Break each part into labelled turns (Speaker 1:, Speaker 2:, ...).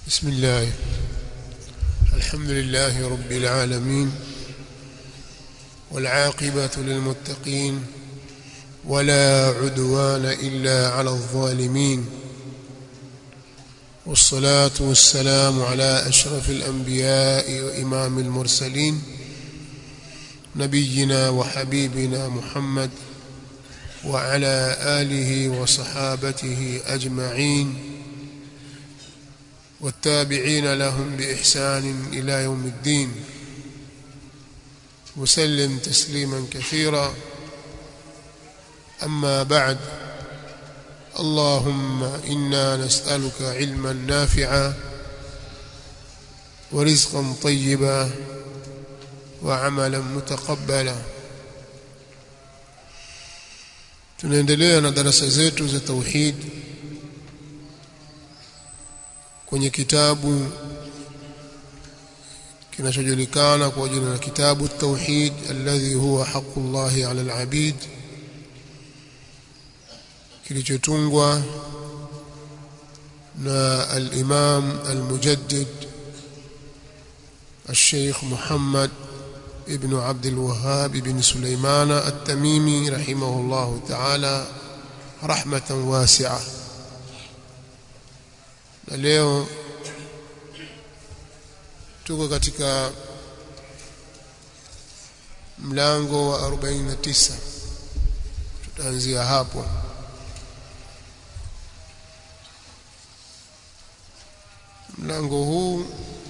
Speaker 1: بسم الله الحمد لله رب العالمين والعاقبة للمتقين ولا عدوان إلا على الظالمين والصلاة والسلام على أشرف الأنبياء وإمام المرسلين نبينا وحبيبنا محمد وعلى آله وصحابته أجمعين والتابعين لهم بإحسان إلى يوم الدين وسلم تسليما كثيرا أما بعد اللهم إنا نسألك علما نافعا ورزقا طيبا وعملا متقبلا tunaendelea na darasa zetu za tauhid kwenye kitabu kinachojulikana kwa jina la kitabu tauhid alladhi huwa haqqullahi ala alabid kilichotungwa na al-Imam al-Mujaddid الشيخ محمد ابن عبد الوهاب بن سليمان التميمي رحمه الله تعالى رحمة واسعة na leo tuko katika mlango wa 49 tutaanzia hapo mlango huu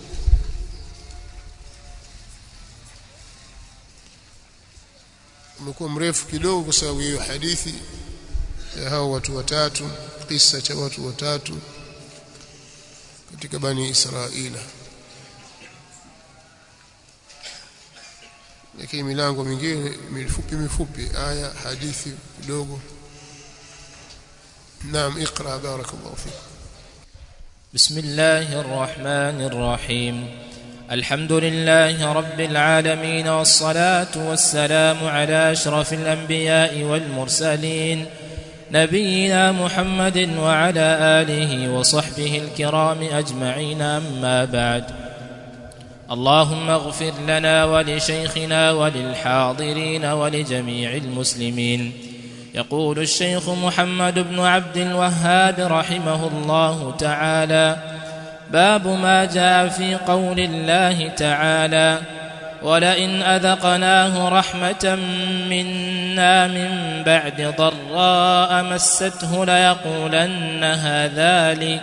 Speaker 1: umekuwa mrefu kidogo kwa sababu hiyo hadithi ya hao watu watatu kisa cha watu watatu katika bani Israila lakini milango mingine mifupi mifupi aya hadithi kidogo naam اقرا بارك الله فيك
Speaker 2: بسم الله الرحمن الرحيم الحمد لله رب العالمين والصلاة والسلام على أشرف الأنبياء والمرسلين نبينا محمد وعلى آله وصحبه الكرام أجمعين أما بعد اللهم اغفر لنا ولشيخنا وللحاضرين ولجميع المسلمين يقول الشيخ محمد بن عبد الوهاب رحمه الله تعالى باب ما جاء في قول الله تعالى ولئن أذقناه رحمة منا من بعد ضراء مسته ليقولن هذا لي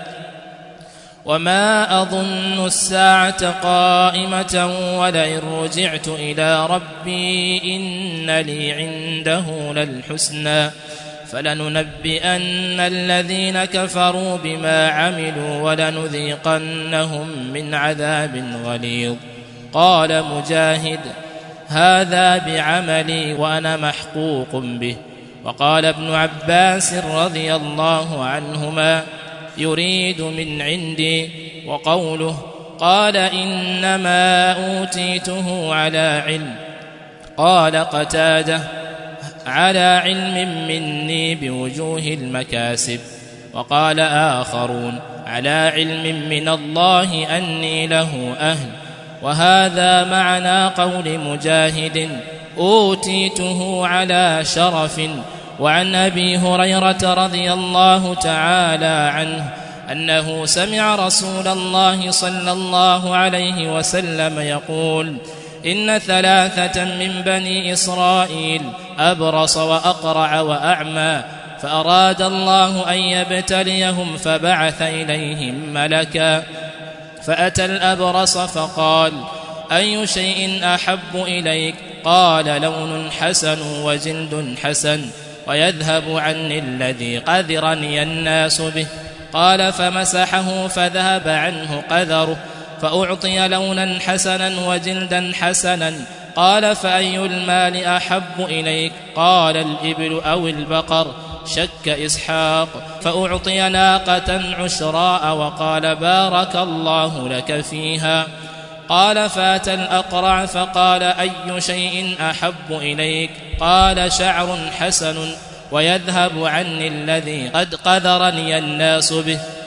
Speaker 2: وما أظن الساعة قائمة ولئن رجعت إلى ربي إن لي عنده للحسنى فلننبئن الذين كفروا بما عملوا ولنذيقنهم من عذاب غليظ قال مجاهد هذا بعملي وأنا محقوق به وقال ابن عباس رضي الله عنهما يريد من عندي وقوله قال إنما أوتيته على علم قال قتاده على علم مني بوجوه المكاسب وقال آخرون على علم من الله أني له أهل وهذا معنى قول مجاهد أوتيته على شرف وعن أبي هريرة رضي الله تعالى عنه أنه سمع رسول الله صلى الله عليه وسلم يقول إن ثلاثة من بني إسرائيل أبرص وأقرع وأعمى فأراد الله أن يبتليهم فبعث إليهم ملكا فأتى الأبرص فقال أي شيء أحب إليك قال لون حسن وجلد حسن ويذهب عني الذي قذرني الناس به قال فمسحه فذهب عنه قذره فأعطي لونا حسنا وجلدا حسنا قال فأي المال أحب إليك قال الإبل أو البقر شك إسحاق فأعطي ناقة عشراء وقال بارك الله لك فيها قال فاتى الأقرع فقال أي شيء أحب إليك قال شعر حسن ويذهب عني الذي قد قذرني الناس به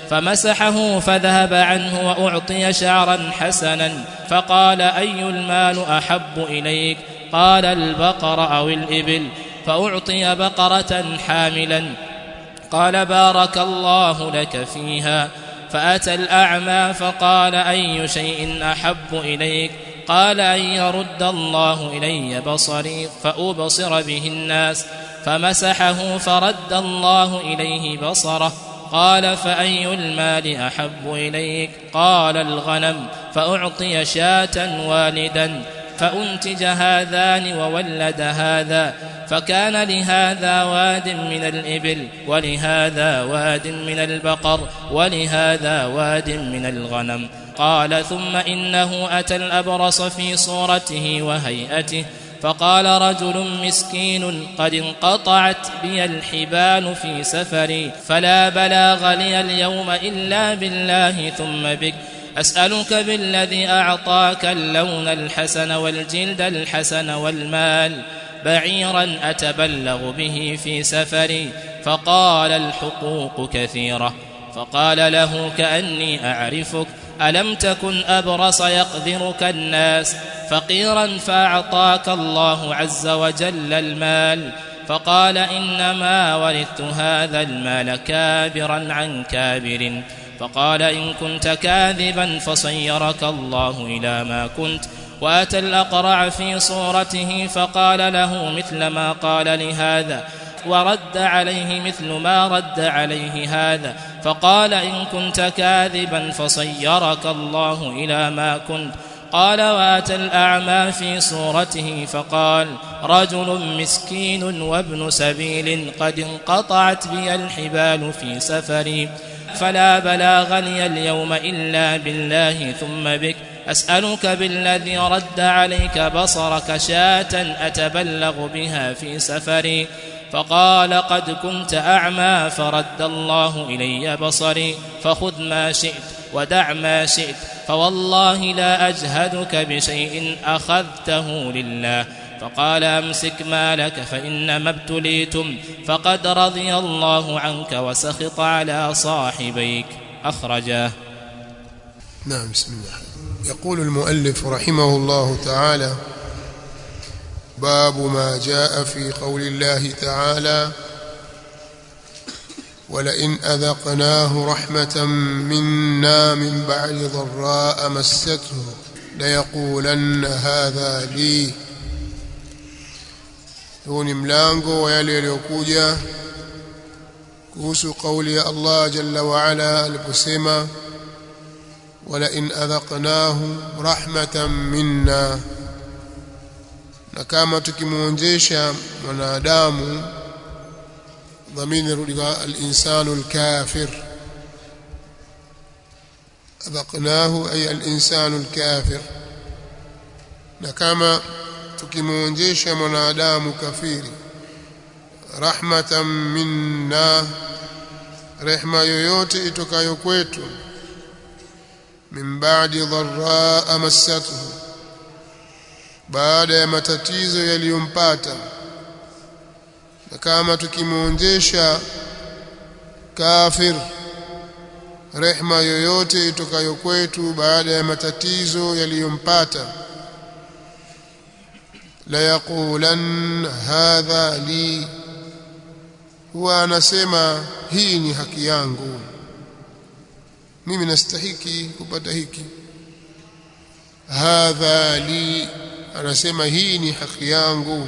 Speaker 2: فمسحه فذهب عنه وأعطي شعرا حسنا فقال أي المال أحب إليك قال البقر أو الإبل فأعطي بقرة حاملا قال بارك الله لك فيها فأتى الأعمى فقال أي شيء أحب إليك قال أن يرد الله إلي بصري فأبصر به الناس فمسحه فرد الله إليه بصره قال فأي المال أحب إليك قال الغنم فأعطي شاة والدا فأنتج هذان وولد هذا فكان لهذا واد من الإبل ولهذا واد من البقر ولهذا واد من الغنم قال ثم إنه أتى الأبرص في صورته وهيئته فقال رجل مسكين قد انقطعت بي الحبال في سفري فلا بلاغ لي اليوم إلا بالله ثم بك أسألك بالذي أعطاك اللون الحسن والجلد الحسن والمال بعيرا أتبلغ به في سفري فقال الحقوق كثيرة فقال له كأني أعرفك ألم تكن أبرص يقذرك الناس فقيرا فأعطاك الله عز وجل المال فقال إنما ورثت هذا المال كابرا عن كابر فقال إن كنت كاذبا فصيرك الله إلى ما كنت وأتى الأقرع في صورته فقال له مثل ما قال لهذا ورد عليه مثل ما رد عليه هذا فقال إن كنت كاذبا فصيرك الله إلى ما كنت قال واتى الأعمى في صورته فقال رجل مسكين وابن سبيل قد انقطعت بي الحبال في سفري فلا بلاغ لي اليوم إلا بالله ثم بك أسألك بالذي رد عليك بصرك شاة أتبلغ بها في سفري فقال قد كنت أعمى فرد الله إلي بصري فخذ ما شئت ودع ما شئت فوالله لا أجهدك بشيء أخذته لله فقال أمسك مالك فإنما ابتليتم فقد رضي الله عنك وسخط على صاحبيك أخرجاه
Speaker 1: نعم بسم الله يقول المؤلف رحمه الله تعالى باب ما جاء في قول الله تعالى ولئن أذقناه رحمة منا من بعد ضراء مسته ليقولن هذا لي huu ni mlango wa yale yaliyokuja kuhusu kauli ya Allah jalla wa ala aliposema wala in adhaqnahu rahmatan minna na kama tukimuonjesha mwanadamu dhamini rudi kwa al-insanu al-kafir adhaqnahu ay al-insanu al-kafir na kama tukimuonjesha mwanadamu kafiri rahmatan minna rehma yoyote itokayo kwetu min ba'di dharra massatuhu baada ya matatizo yaliyompata na kama tukimuonjesha kafir rehma yoyote itokayo kwetu baada ya matatizo yaliyompata la yaqulan hadha li huwa anasema hii ni haki yangu mimi nastahiki kupata hiki hadha li anasema hii ni haki yangu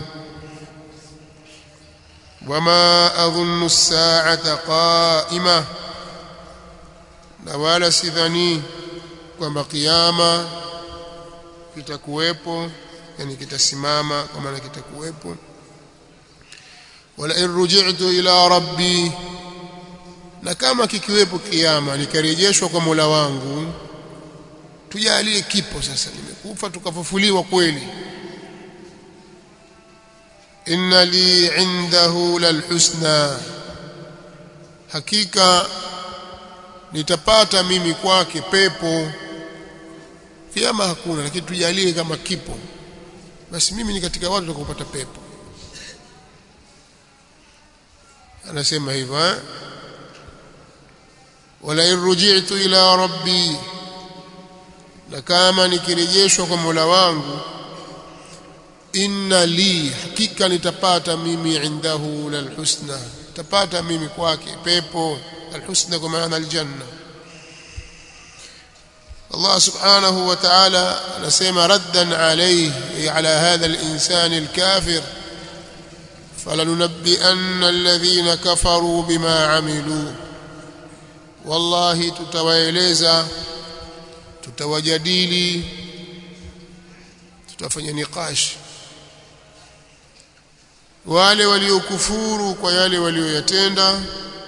Speaker 1: wama adhunnu as-sa'ata qa'ima na wala sidhani kwamba kiyama kitakuwepo yani kitasimama kwa maana kitakuwepo wala in ruji'tu ila rabbi na kama kikiwepo kiyama nikarejeshwa kwa Mola wangu tujalie kipo sasa nimekufa tukafufuliwa kweli inna li indahu lalhusna hakika nitapata mimi kwake pepo kiama hakuna lakini tujalie kama kipo basi mimi ni katika watu watakopata pepo anasema hivyo eh wala irji'tu ila rabbi na kama nikirejeshwa kwa Mola wangu inna li hakika nitapata mimi indahu lalhusna tapata mimi kwake pepo alhusna kwa maana aljanna Allah subhanahu wa ta'ala anasema raddan alayhi ala hadha al-insan al-kafir فلننبئن الذين كفروا بما عملوا والله tutawaeleza tutawajadili tutafanya niqash wale waliokufuru kwa yale walioyatenda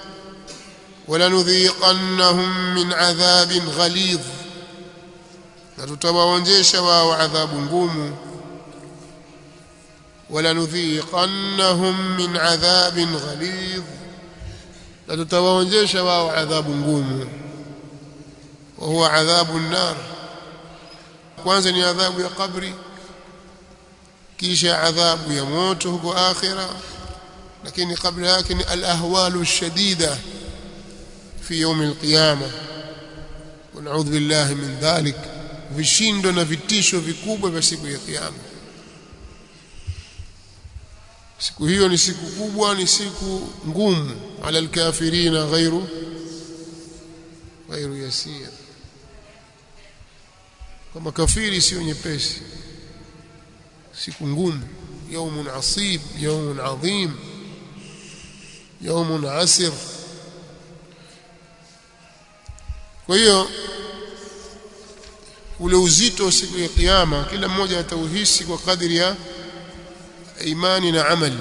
Speaker 1: walanudhiqannahum min adhabin ghalidh na tutawaonjesha wao adhabu ngumu walanudhiqannahum min adhabin ghalidh na tutawaonjesha wao adhabu ngumu wa huwa adhabu an-nar kwanza ni adhabu ya kabri kisha adhabu ya moto huko akhira lakini kabla yake ni al-ahwalu shadida fi yawm al-qiyamah wa na'udhu billahi min dhalik vishindo na vitisho vikubwa vya siku ya kiyama siku hiyo ni siku kubwa ni siku ngumu ala alkafirina ghairu ghairu yasir kama kafiri sio nyepesi siku ngumu يوم عصيب يوم عظيم يوم عسر kwa hiyo ule uzito siku ya kiyama kila mmoja atauhisi kwa kadri ya imani na amali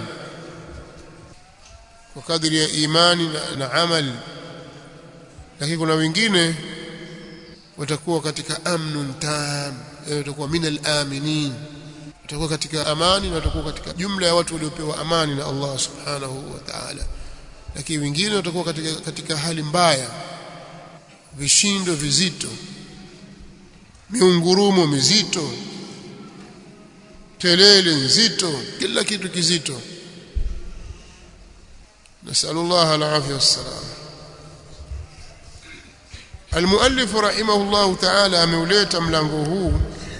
Speaker 1: kwa kadri ya imani na, na amali lakini kuna wengine watakuwa katika amnun tam watakuwa minal aminin watakuwa katika amani na watakuwa katika jumla ya watu waliopewa amani na Allah subhanahu wa ta'ala lakini wengine watakuwa katika, katika hali mbaya vishindo vizito miungurumo mizito kelele nzito kila kitu kizito nasallallahu alafia wassalam المؤلف رحمه الله تعالى ameuleta mlango huu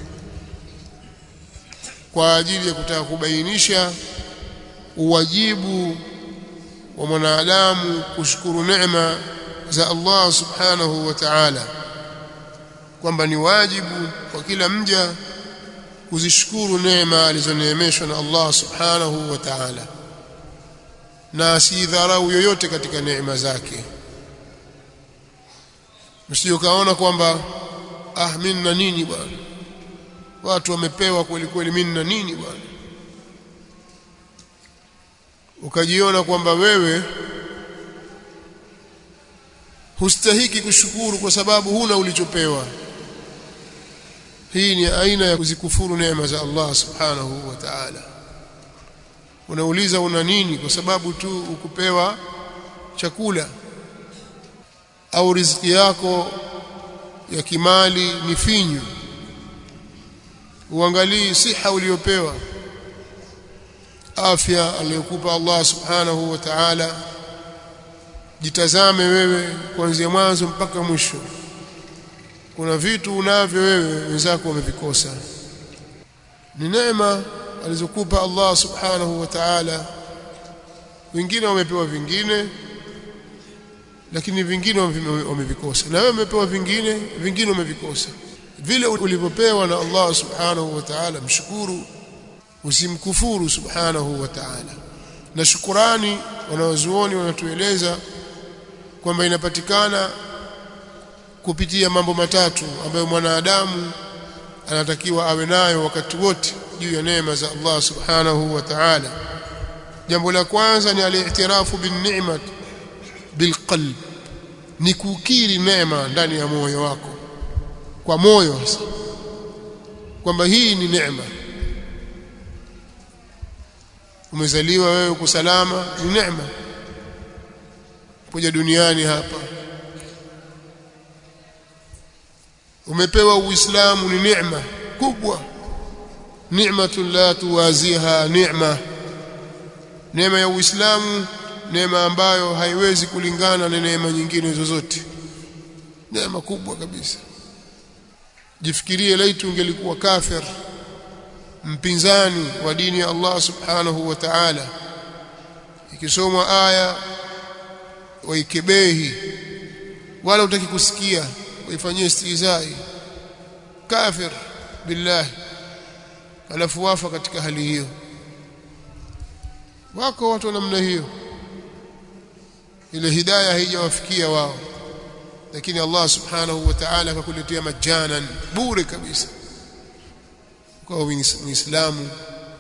Speaker 1: kwa ajili ya kutaka kubainisha uwajibu wa mwanadamu kushukuru neema za Allah subhanahu wa ta'ala kwamba ni wajibu kwa kila mja kuzishukuru neema alizoneemeshwa na Allah subhanahu wa ta'ala na asidharau yoyote katika neema zake msije kaona kwamba ah mimi na nini bwana watu wamepewa kweli kweli mimi na nini bwana ukajiona kwamba wewe hustahiki kushukuru kwa sababu huna ulichopewa hii ni aina ya kuzikufuru neema za Allah subhanahu wa ta'ala unauliza una nini kwa sababu tu ukupewa chakula au riziki yako ya kimali ni finyu uangalii siha uliyopewa afya aliyokupa Allah subhanahu wa ta'ala jitazame wewe kuanzia mwanzo mpaka mwisho kuna vitu unavyo wewe wenzako wamevikosa ni neema alizokupa Allah subhanahu wa ta'ala wengine wamepewa vingine lakini vingine wamevikosa na wewe umepewa vingine vingine umevikosa vile ulivyopewa na Allah subhanahu wa ta'ala mshukuru usimkufuru subhanahu wa ta'ala na shukurani wanawazuoni wanatueleza kwamba inapatikana kupitia mambo matatu ambayo mwanadamu anatakiwa awe nayo wakati wote juu ya neema za Allah subhanahu wa ta'ala jambo la kwanza ni al-i'tirafu bin ni'mat bilqalb ni kukiri neema ndani ya moyo wako kwa moyo hasa kwamba hii ni neema umezaliwa wewe uko salama ni neema kuja duniani hapa umepewa uislamu ni neema kubwa ni'matun la tuwaziha neema neema ya uislamu neema ambayo haiwezi kulingana na neema nyingine zozote neema kubwa kabisa jifikirie laitu ungelikuwa kafir mpinzani wa dini ya Allah subhanahu wa ta'ala ikisomwa aya waikebehi wala utaki kusikia waifanyie istizai kafir billahi alafu wafa katika hali hiyo wako watu namna hiyo ile hidayah haijawafikia wao lakini Allah subhanahu wa ta'ala akakuletea majanan bure kabisa kwa muislamu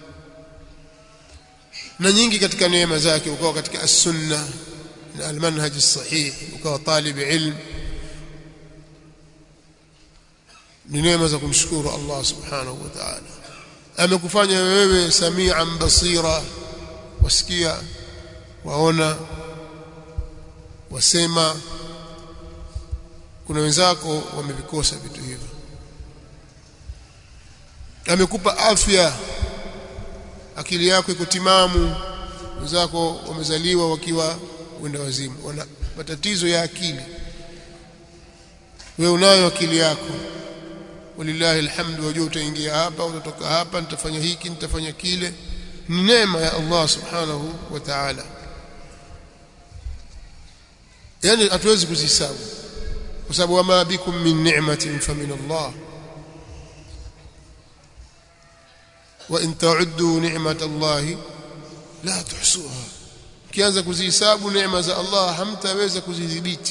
Speaker 1: na nyingi katika neema zake ukawa katika as-sunna na al-manhaj as-sahih ukawa talib ilm ni neema za kumshukuru Allah subhanahu wa ta'ala amekufanya wewe samian basira wasikia waona wasema kuna wenzako wamevikosa vitu hivyo amekupa afya akili yako iko timamu wenzako wamezaliwa wakiwa wenda wazimu wana matatizo ya akili wewe unayo akili yako walillahi alhamdu wajua utaingia hapa utatoka hapa nitafanya hiki nitafanya kile ni neema ya Allah subhanahu wa ta'ala yani hatuwezi kuzihesabu kwa sababu wama bikum min ni'matin famin Allah wa in ta'uddu ni'mat Allah la tuhsuha kianza kuzihesabu neema za Allah hamtaweza kuzidhibiti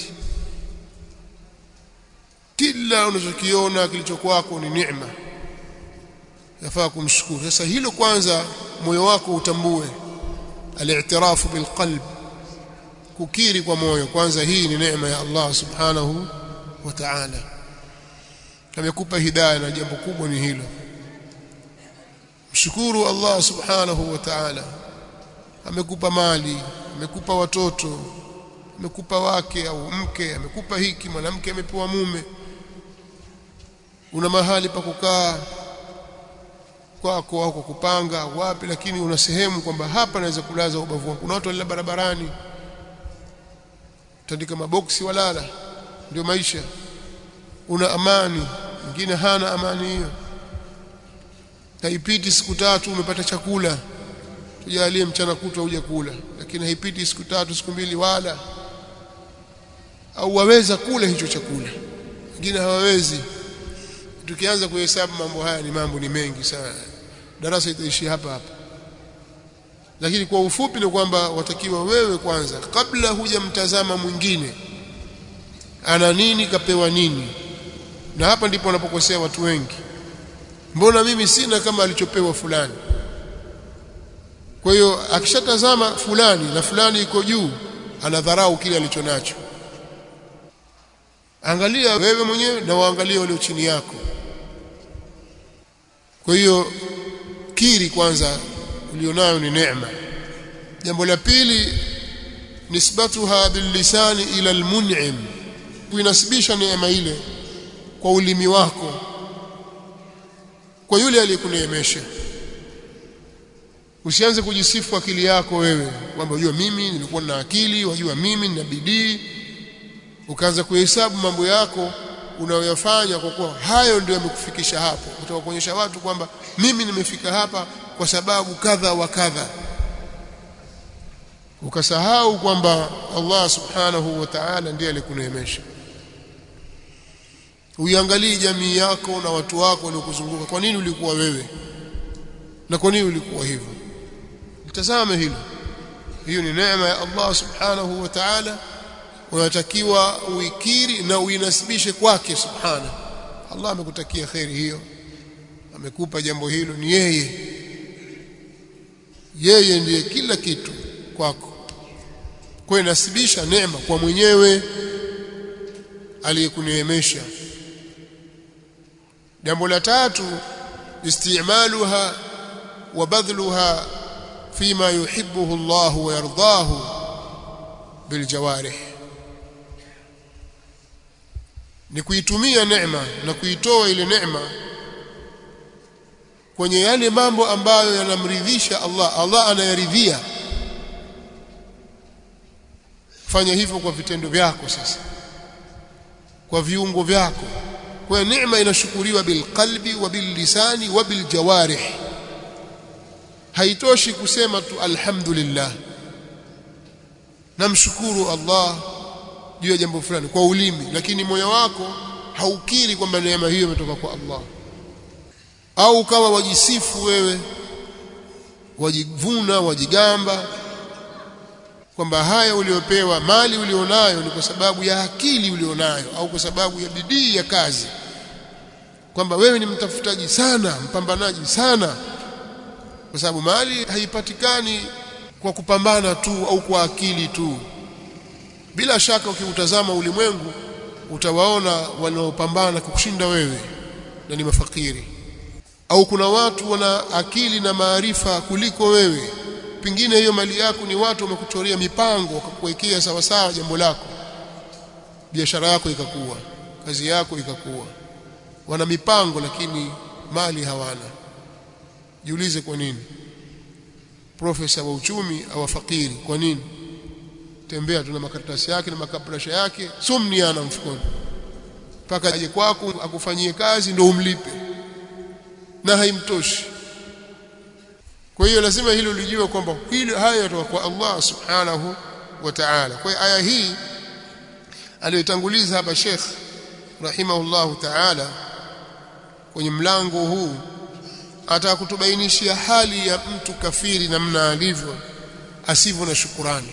Speaker 1: kila unachokiona kilicho kwako ni neema yafaa kumshukuru sasa hilo kwanza moyo wako utambue al-i'tirafu bil qalb kukiri kwa moyo kwanza hii ni neema ya Allah subhanahu wa ta'ala amekupa hidayah na jambo kubwa ni hilo mshukuru Allah subhanahu wa ta'ala amekupa mali amekupa watoto amekupa wake au mke amekupa hiki mwanamke amepewa mume una mahali pa kukaa kwako au kupanga wapi lakini una sehemu kwamba hapa naweza kulaza ubavu wangu kuna watu walala barabarani tandika maboksi walala ndio maisha una amani mwingine hana amani hiyo haipiti siku tatu umepata chakula tujalie mchana kutwa uje kula lakini haipiti siku tatu siku mbili wala au waweza kula hicho chakula wengine hawawezi tukianza kuhesabu mambo haya ni mambo ni mengi sana darasa itaishi hapa hapa lakini kwa ufupi ni kwamba watakiwa wewe kwanza kabla hujamtazama mwingine ana nini kapewa nini na hapa ndipo wanapokosea watu wengi mbona mimi sina kama alichopewa fulani kwa hiyo akishatazama fulani na fulani iko juu anadharau kile alichonacho angalia wewe mwenyewe na waangalie walio chini yako kwa hiyo kiri kwanza ulionayo ni neema jambo la pili nisbatuha billisani ila almun'im kuinasibisha neema ile kwa ulimi wako kwa yule aliyekuneemesha usianze kujisifu akili yako wewe kwamba unajua mimi nilikuwa na akili wajua mimi nina bidii ukaanza kuhesabu mambo yako unayoyafanya kwa kuwa hayo ndio yamekufikisha hapo kutoka kuonyesha watu kwamba mimi nimefika hapa kwa sababu kadha wa kadha ukasahau kwamba Allah subhanahu wa ta'ala ndiye alikuneemesha uiangalie jamii yako na watu wako waliokuzunguka kwa nini ulikuwa wewe na kwa nini ulikuwa hivyo mtazame hilo hiyo ni neema ya Allah subhanahu wa ta'ala unatakiwa uikiri na uinasibishe kwake subhana Allah amekutakia khairi hiyo amekupa jambo hilo ni yeye yeye ndiye kila kitu kwako kwa inasibisha neema kwa mwenyewe aliyekuneemesha jambo la tatu istimaluha wa badhluha fima yuhibbuhu Allah wa yardahu biljawarih ni kuitumia neema na kuitoa ile neema kwenye yale mambo ambayo yanamridhisha Allah Allah anayaridhia fanya hivyo kwa vitendo vyako sasa kwa viungo vyako kwa neema inashukuriwa bilqalbi wa billisani wa biljawarih haitoshi kusema tu alhamdulillah namshukuru Allah juu ya jambo fulani kwa ulimi lakini moyo wako haukiri kwamba neema hiyo imetoka kwa Allah au kama wajisifu wewe wajivuna wajigamba kwamba haya uliopewa mali ulionayo ni kwa sababu ya akili ulionayo au kwa sababu ya bidii ya kazi kwamba wewe ni mtafutaji sana mpambanaji sana kwa sababu mali haipatikani kwa kupambana tu au kwa akili tu bila shaka ukiutazama ulimwengu utawaona wanaopambana kukushinda wewe na ni mafakiri au kuna watu wana akili na maarifa kuliko wewe pengine hiyo mali yako ni watu wamekuchoria mipango wakakuwekea sawa sawa jambo lako biashara yako ikakuwa kazi yako ikakuwa wana mipango lakini mali hawana jiulize kwa nini profesa wa uchumi au fakiri kwa nini tembea tuna makaratasi yake na makabrasha yake sumni ana mfukoni mpaka aje kwako akufanyie kazi ndio umlipe na haimtoshi kwa hiyo lazima hilo lijue kwamba hilo haya yatoka kwa Allah subhanahu wa ta'ala kwa hiyo aya hii aliyotanguliza hapa Sheikh rahimahullahu ta'ala kwenye mlango huu atakutubainishia hali ya mtu kafiri namna alivyo asivyo na shukurani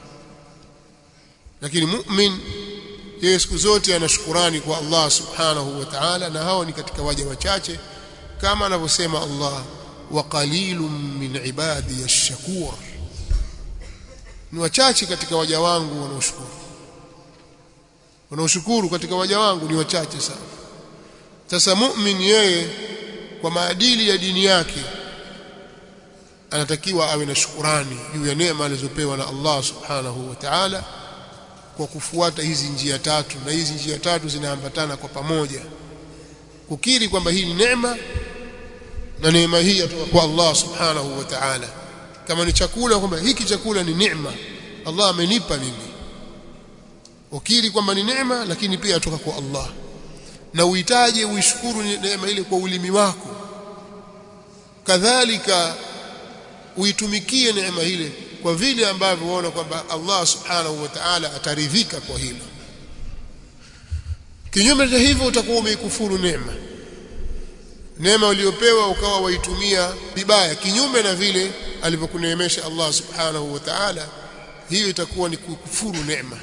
Speaker 1: lakini mu'min yeye siku zote ana shukurani kwa Allah subhanahu wa ta'ala na hao ni katika waja wachache kama anavyosema Allah wa qalilun min ibadi ash-shakur ni wachache katika waja wangu wanaoshukuru wanaoshukuru katika waja wangu ni wachache sana sasa mu'min yeye kwa maadili ya dini yake anatakiwa awe na shukurani juu ya neema alizopewa na Allah subhanahu wa ta'ala kwa kufuata hizi njia tatu na hizi njia tatu zinaambatana kwa pamoja kukiri kwamba hii ni neema na neema hii yatoka kwa Allah subhanahu wa ta'ala kama ni chakula kwamba hiki chakula ni neema Allah amenipa mimi ukiri kwamba ni neema lakini pia yatoka kwa Allah na uhitaji uishukuru neema ile kwa ulimi wako kadhalika uitumikie neema ile kwa vile ambavyo unaona kwamba Allah subhanahu wa ta'ala ataridhika kwa hilo kinyume cha hivyo utakuwa umeikufuru neema neema uliyopewa ukawa waitumia vibaya kinyume na vile alivyokuneemesha Allah subhanahu wa ta'ala hiyo itakuwa ni kukufuru neema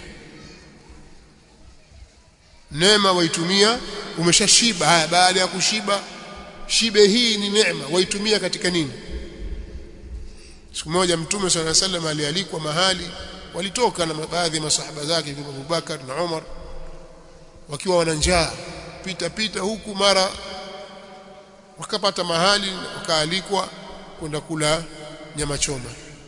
Speaker 1: neema waitumia umeshashiba haya baada ya kushiba shibe hii ni neema waitumia katika nini siku moja mtume swalla sallam alialikwa mahali walitoka na baadhi ya masahaba zake kama Abubakar na Umar wakiwa wana njaa pita pita huku mara wakapata mahali wakaalikwa kwenda kula nyama choma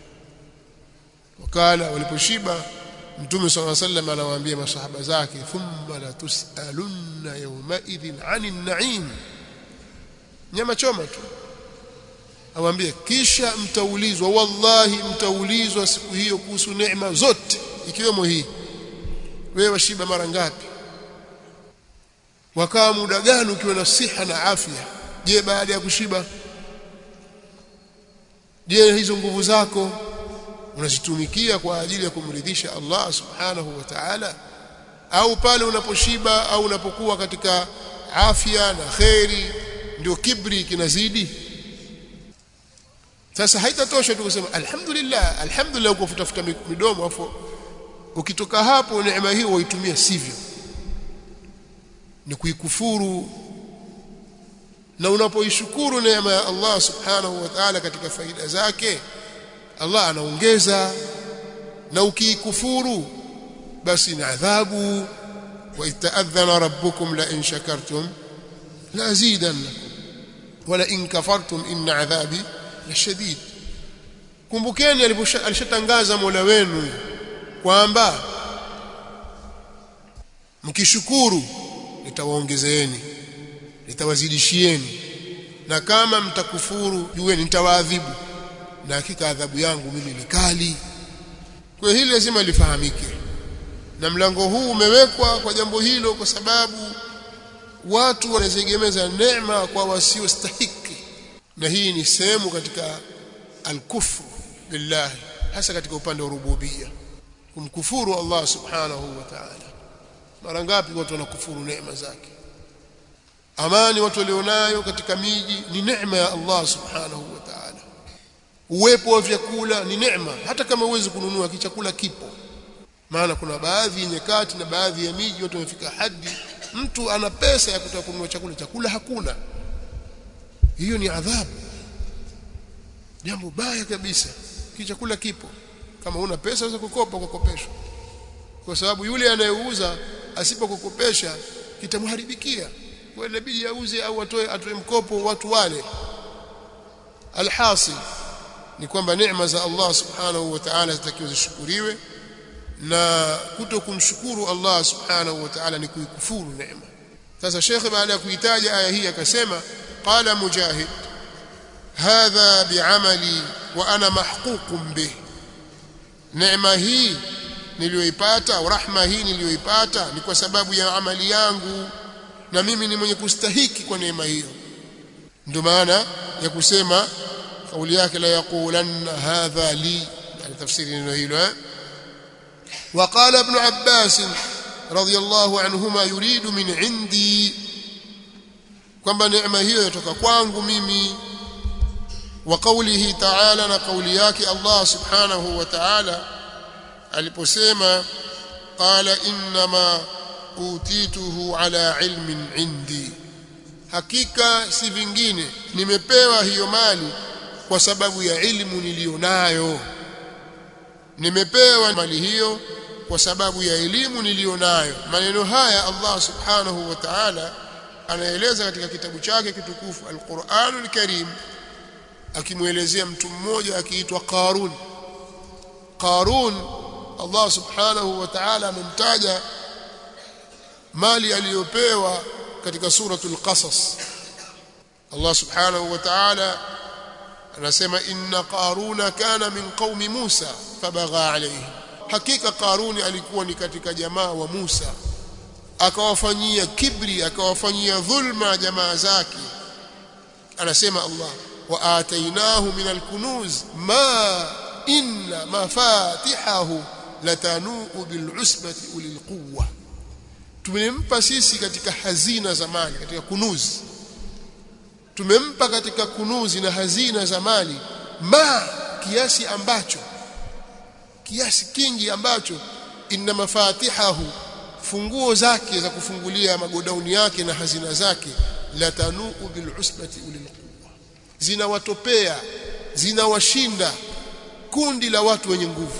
Speaker 1: wakala waliposhiba mtume swalla sallam anawaambia masahaba zake thumma la tusalunna yawma idhin 'anil na'im nyama choma tu awaambie kisha mtaulizwa wallahi mtaulizwa siku hiyo kuhusu neema zote ikiwemo hii wewe washiba mara ngapi wakaa muda gani ukiwa na siha na afya je baada ya kushiba je hizo nguvu zako unazitumikia kwa ajili ya kumridhisha Allah subhanahu wa ta'ala au pale unaposhiba au unapokuwa katika afya na kheri ndio kibri kinazidi sasa haitatosha tu kusema alhamdulillah alhamdulillah uko kutafuta midomo afu ukitoka hapo neema hiyo waitumia sivyo ni kuikufuru na unapoishukuru neema ya Allah subhanahu wa ta'ala katika faida zake Allah anaongeza na ukiikufuru basi ni adhabu wa itaadhana rabbukum la in shakartum la azidannakum wala in kafartum inna adhabi lashadid kumbukeni alishatangaza Mola wenu kwamba mkishukuru nitawaongezeeni nitawazidishieni na kama mtakufuru jueni nitawaadhibu na hakika adhabu yangu mimi ni kali kwa hili lazima lifahamike na mlango huu umewekwa kwa jambo hilo kwa sababu watu wanaziegemeza neema kwa wasiostahiki na hii ni sehemu katika al-kufru billahi hasa katika upande wa rububia kumkufuru Allah subhanahu wa ta'ala mara ngapi watu wanakufuru neema zake amani watu walionayo katika miji ni neema ya Allah subhanahu wa ta'ala uwepo wa vyakula ni neema hata kama huwezi kununua kichakula kipo maana kuna baadhi ya nyakati na baadhi ya miji watu wamefika hadi mtu ana pesa ya kutaka kununua chakula chakula hakuna hiyo ni adhabu jambo baya kabisa kichakula kipo kama una pesa unaweza kukopa ukakopeshwa kwa sababu yule anayeuza asipokukopesha kitamharibikia kwa inabidi auze au atoe atoe mkopo watu wale alhasil ni kwamba neema za Allah subhanahu wa ta'ala zitakiwa zishukuriwe na kuto kumshukuru Allah subhanahu wa ta'ala ni kuikufuru neema sasa shekhe baada ya kuitaja aya hii akasema qala mujahid hadha bi'amali wa ana mahququn bih neema hii niliyoipata au rahma hii niliyoipata ni kwa sababu ya amali yangu na mimi ni mwenye kustahiki kwa neema hiyo ndio maana ya kusema kauli yake la yaqulanna hadha li yani tafsiri neno hilo eh وقال ابن عباس رضي الله عنهما يريد من عندي kwamba neema hiyo yatoka kwangu mimi wa qawlihi ta'ala na kauli yake Allah subhanahu wa ta'ala aliposema qala inma utituhu ala ilmin indi hakika si vingine nimepewa hiyo mali kwa sababu ya ilmu nilionayo nimepewa mali hiyo kwa sababu ya elimu nilionayo maneno haya Allah subhanahu wa ta'ala anaeleza katika kitabu chake kitukufu Al-Qur'anul Karim akimuelezea mtu mmoja akiitwa Qarun Qarun Allah subhanahu wa ta'ala amemtaja mali aliyopewa katika suratul Qasas Allah subhanahu wa ta'ala anasema inna qaruna kana min qaumi Musa fabagha alayhi hakika qaruni alikuwa ni katika jamaa wa Musa akawafanyia kibri akawafanyia dhulma jamaa zake anasema Allah wa atainahu min alkunuz ma inna mafatihahu latanuu bil'usbati ulil quwwa tumempa sisi katika hazina za mali katika kunuzi tumempa katika kunuzi na hazina za mali ma kiasi ambacho kiasi kingi ambacho inna mafatihahu funguo zake za kufungulia magodauni yake na hazina zake latanuu bil usbati ulil quwwa zinawatopea zinawashinda kundi la watu wenye nguvu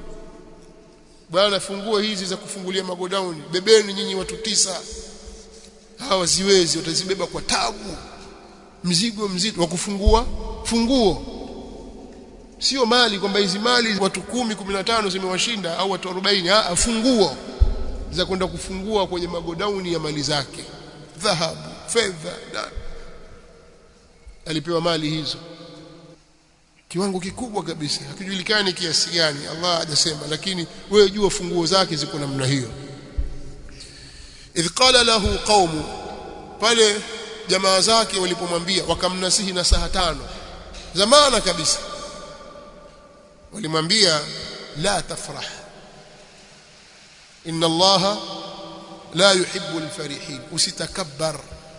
Speaker 1: bwana funguo hizi za kufungulia magodauni bebeni nyinyi watu tisa hawa ziwezi watazibeba kwa tabu mzigo mzito wa kufungua funguo sio mali kwamba hizi mali watu kumi, kumi na tano zimewashinda au watu 40 ah funguo za kwenda kufungua kwenye magodauni ya mali zake dhahabu fedha na alipewa mali hizo kiwango kikubwa kabisa hakijulikani kiasi gani Allah hajasema lakini wewe jua funguo zake ziko namna hiyo idh qala lahu qaumu pale jamaa zake walipomwambia wakamnasihi na saha tano zamana kabisa walimwambia la tafrah inna allaha la yuhibbu alfarihin usitakabbar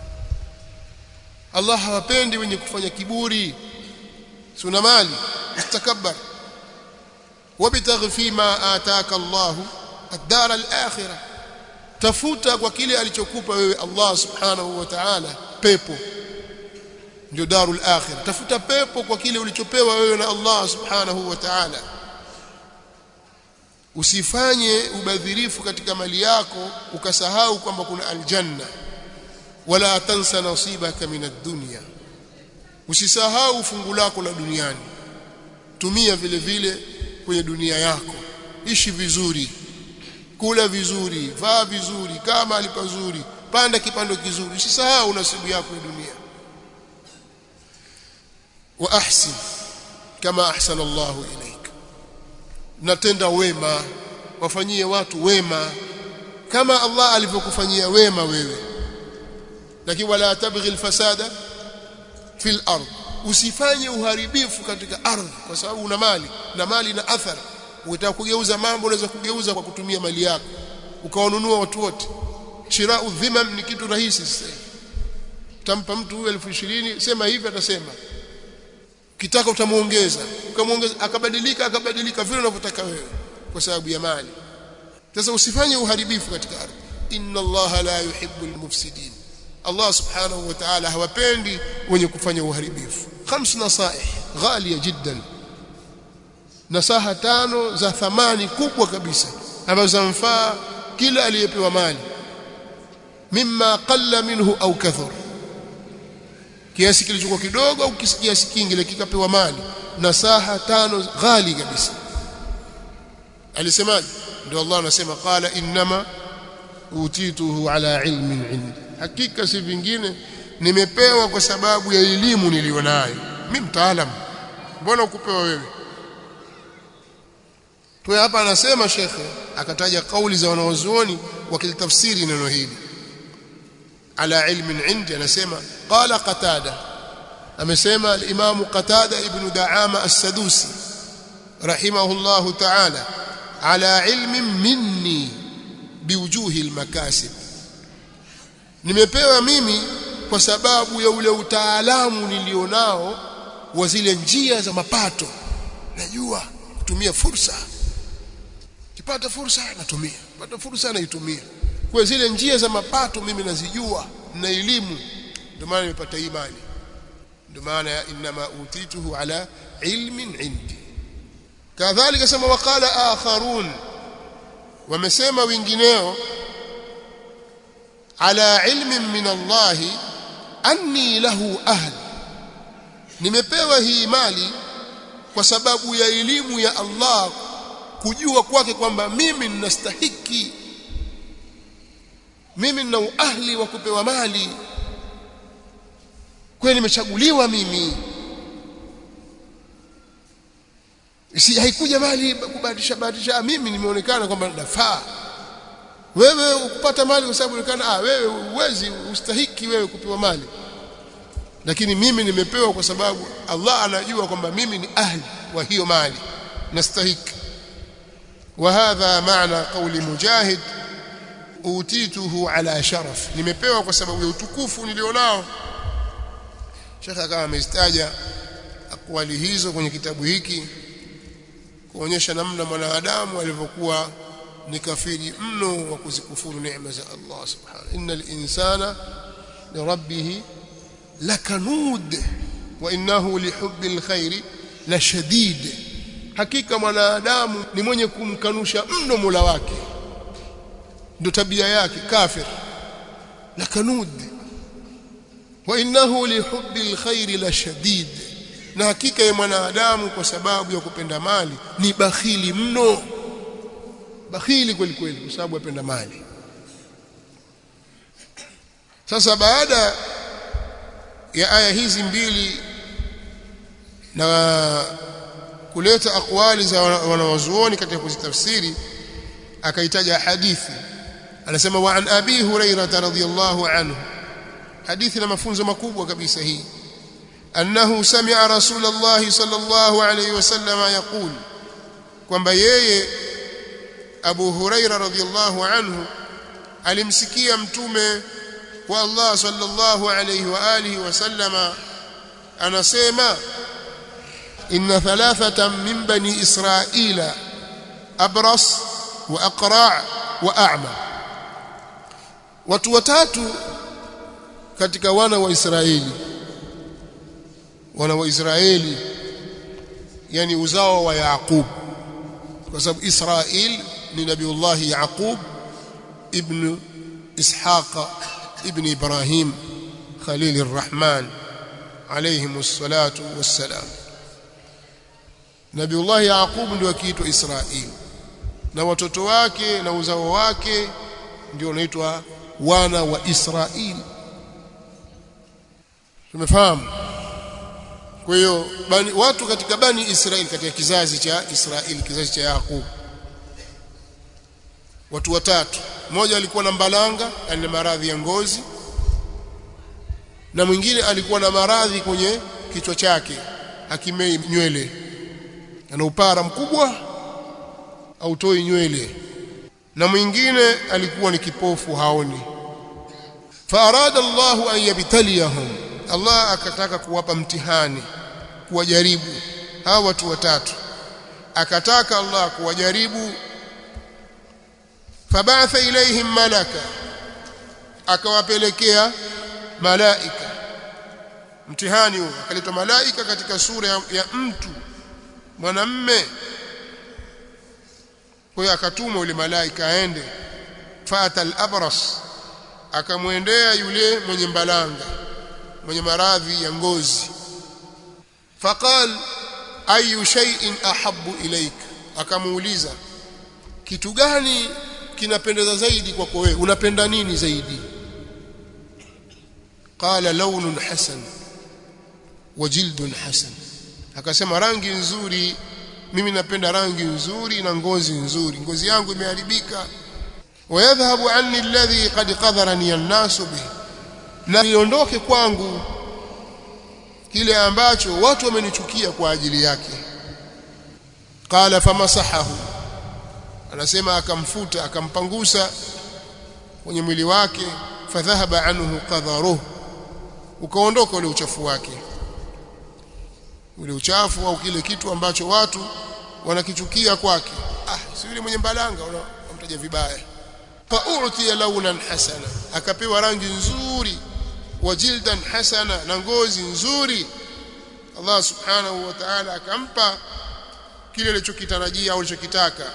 Speaker 1: Allah hawapendi wenye kufanya kiburi suna mali ustakabbar wabtaghi fima ataka Allah ad-dar al-akhirah tafuta kwa kile alichokupa wewe Allah subhanahu wa ta'ala pepo ndio darul akhirah tafuta pepo kwa kile ulichopewa wewe na Allah subhanahu wa ta'ala usifanye ubadhirifu katika mali yako ukasahau kwamba kuna aljanna wala tansa nasibaka min ad-dunya usisahau fungu lako la duniani tumia vile vile kwenye dunia yako ishi vizuri kula vizuri vaa vizuri kama alipazuri panda kipando kizuri usisahau nasibu yako ya dunia wa ahsin kama ahsana Allahu ilaik natenda wema wafanyie watu wema kama Allah alivyokufanyia wema wewe lakini wala tabghi alfasada fil ard usifanye uharibifu katika ardhi kwa sababu una mali na mali na athari ukitaka kugeuza mambo unaweza kugeuza kwa kutumia mali yako ukawanunua watu wote shirau dhimam ni kitu rahisi sasa utampa mtu huyu elfu ishirini sema hivi atasema kitaka utamuongeza ukamuongeza akabadilika akabadilika vile unavyotaka wewe kwa sababu ya mali sasa usifanye uharibifu katika ardhi inna allaha la yuhibbu almufsidin Allah subhanahu wa ta'ala hawapendi wenye kufanya uharibifu khams nasaih ghaliya jiddan nasaha tano za thamani kubwa kabisa ambazo zamfaa kila aliyepewa mali mimma qalla minhu au kathur kiasi kilichokuwa kidogo au kiasi kingi kikapewa mali nasaha tano ghali kabisa alisemaje ndio Allah anasema qala innama utituhu ala ilmin indi hakika si vingine nimepewa kwa sababu ya elimu nilionayo mimi mtaalam mbona ukupewa wewe kwa hapa anasema shekhe akataja kauli za wanawazuoni wakilitafsiri neno hili ala ilmin indi anasema qala qatada amesema al-imam qatada ibn daama as-sadusi rahimahullahu ta'ala ala ilmin minni biwujuhi al-makasib nimepewa mimi kwa sababu ya ule utaalamu nilionao wa zile njia za mapato najua kutumia fursa kipata fursa natumia pata fursa naitumia kwa zile njia za mapato mimi nazijua na elimu ndio maana nimepata imani ndio maana ya inma utituhu ala ilmin indi kadhalika sema waqala akharun wamesema wengineo ala ilmin min Allah anni lahu ahl nimepewa hii mali kwa sababu ya elimu ya Allah kujua kwake kwamba mimi ninastahiki mimi nina ahli wa kupewa mali kwani nimechaguliwa mimi si haikuja mali kubahatisha bahatisha mimi nimeonekana kwamba nafaa wewe ukupata mali kwa sababu unaonekana ah wewe uwezi ustahiki wewe kupewa mali lakini mimi nimepewa kwa sababu Allah anajua kwamba mimi ni ahli wa hiyo mali nastahiki وهذا معنى قول مجاهد utituhu ala sharaf nimepewa kwa sababu ya utukufu nilionao Sheikh akawa amestaja akwali hizo kwenye kitabu hiki kuonyesha namna mwanadamu alivyokuwa ni kafiri mno wa kuzikufuru neema za Allah subhanahu innal insana li rabbih lakanud wa innahu lihubbil khairi la shadid hakika mwanadamu ni mwenye kumkanusha mno Mola wake ndio tabia yake kafir la kanud wa innahu lihubbil khairi la shadid na hakika ya mwanadamu kwa sababu ya kupenda mali ni bakhili mno bakhili kweli kweli kwa sababu apenda mali sasa baada ya aya hizi mbili na kuleta akwali za wanawazuoni katika kuzitafsiri akaitaja hadithi anasema wa an abi hurairah radhiyallahu anhu hadithi na mafunzo makubwa kabisa hii annahu sami'a rasulullah sallallahu alayhi wasallam yaqul kwamba yeye Abu Huraira radhiyallahu anhu alimsikia mtume wa Allah sallallahu alayhi wa alihi wasallama anasema inna thalathatan min bani israila abras wa aqra' wa a'ma watu watatu katika wana wa Israeli wana wa Israeli yani uzao wa Yaqub kwa sababu Israel ni nabiullah Yaqub ibn Ishaq ibn Ibrahim Khalil الرحمن عليهم الصلاة والسلام Nabiullah Yaqub ndio akiitwa Israeli na watoto wake na uzao wake ndio wanaitwa wana wa Israeli tumefahamu kwa hiyo watu katika bani Israeli katika kizazi cha Israeli kizazi cha Yaqub watu watatu mmoja alikuwa na mbalanga yani maradhi ya ngozi na mwingine alikuwa na maradhi kwenye kichwa chake hakimei nywele ana upara mkubwa autoi nywele na mwingine alikuwa ni kipofu haoni faarada Allahu an yabtaliyahum Allah akataka kuwapa mtihani kuwajaribu hawa watu watatu akataka Allah kuwajaribu fabatha ilaihim malaka akawapelekea malaika mtihani huo akaleta malaika katika sura ya, ya mtu mwanamme kwa hiyo akatuma yule malaika aende fata al-abras akamwendea yule mwenye mbalanga mwenye maradhi ya ngozi faqal ayu shay'in ahabbu ilaik akamuuliza kitu gani kinapendeza zaidi kwako wewe unapenda nini zaidi qala lawnun hasan wa jildun hasan akasema rangi nzuri mimi napenda rangi nzuri na ngozi nzuri ngozi yangu imeharibika wayadhhabu anni alladhi qad qadharani an-nas bih na iondoke kwangu kile ambacho watu wamenichukia kwa ajili yake qala famasahahu anasema akamfuta akampangusa kwenye mwili wake fadhahaba anhu qadharuhu ukaondoka ule uchafu wake ule uchafu au kile kitu ambacho watu wanakichukia kwake ah si yule mwenye mbalanga unamtaja vibaya fa'utiya launan hasana akapewa rangi nzuri wa jildan hasana na ngozi nzuri Allah subhanahu wa ta'ala akampa kile alichokitarajia au alichokitaka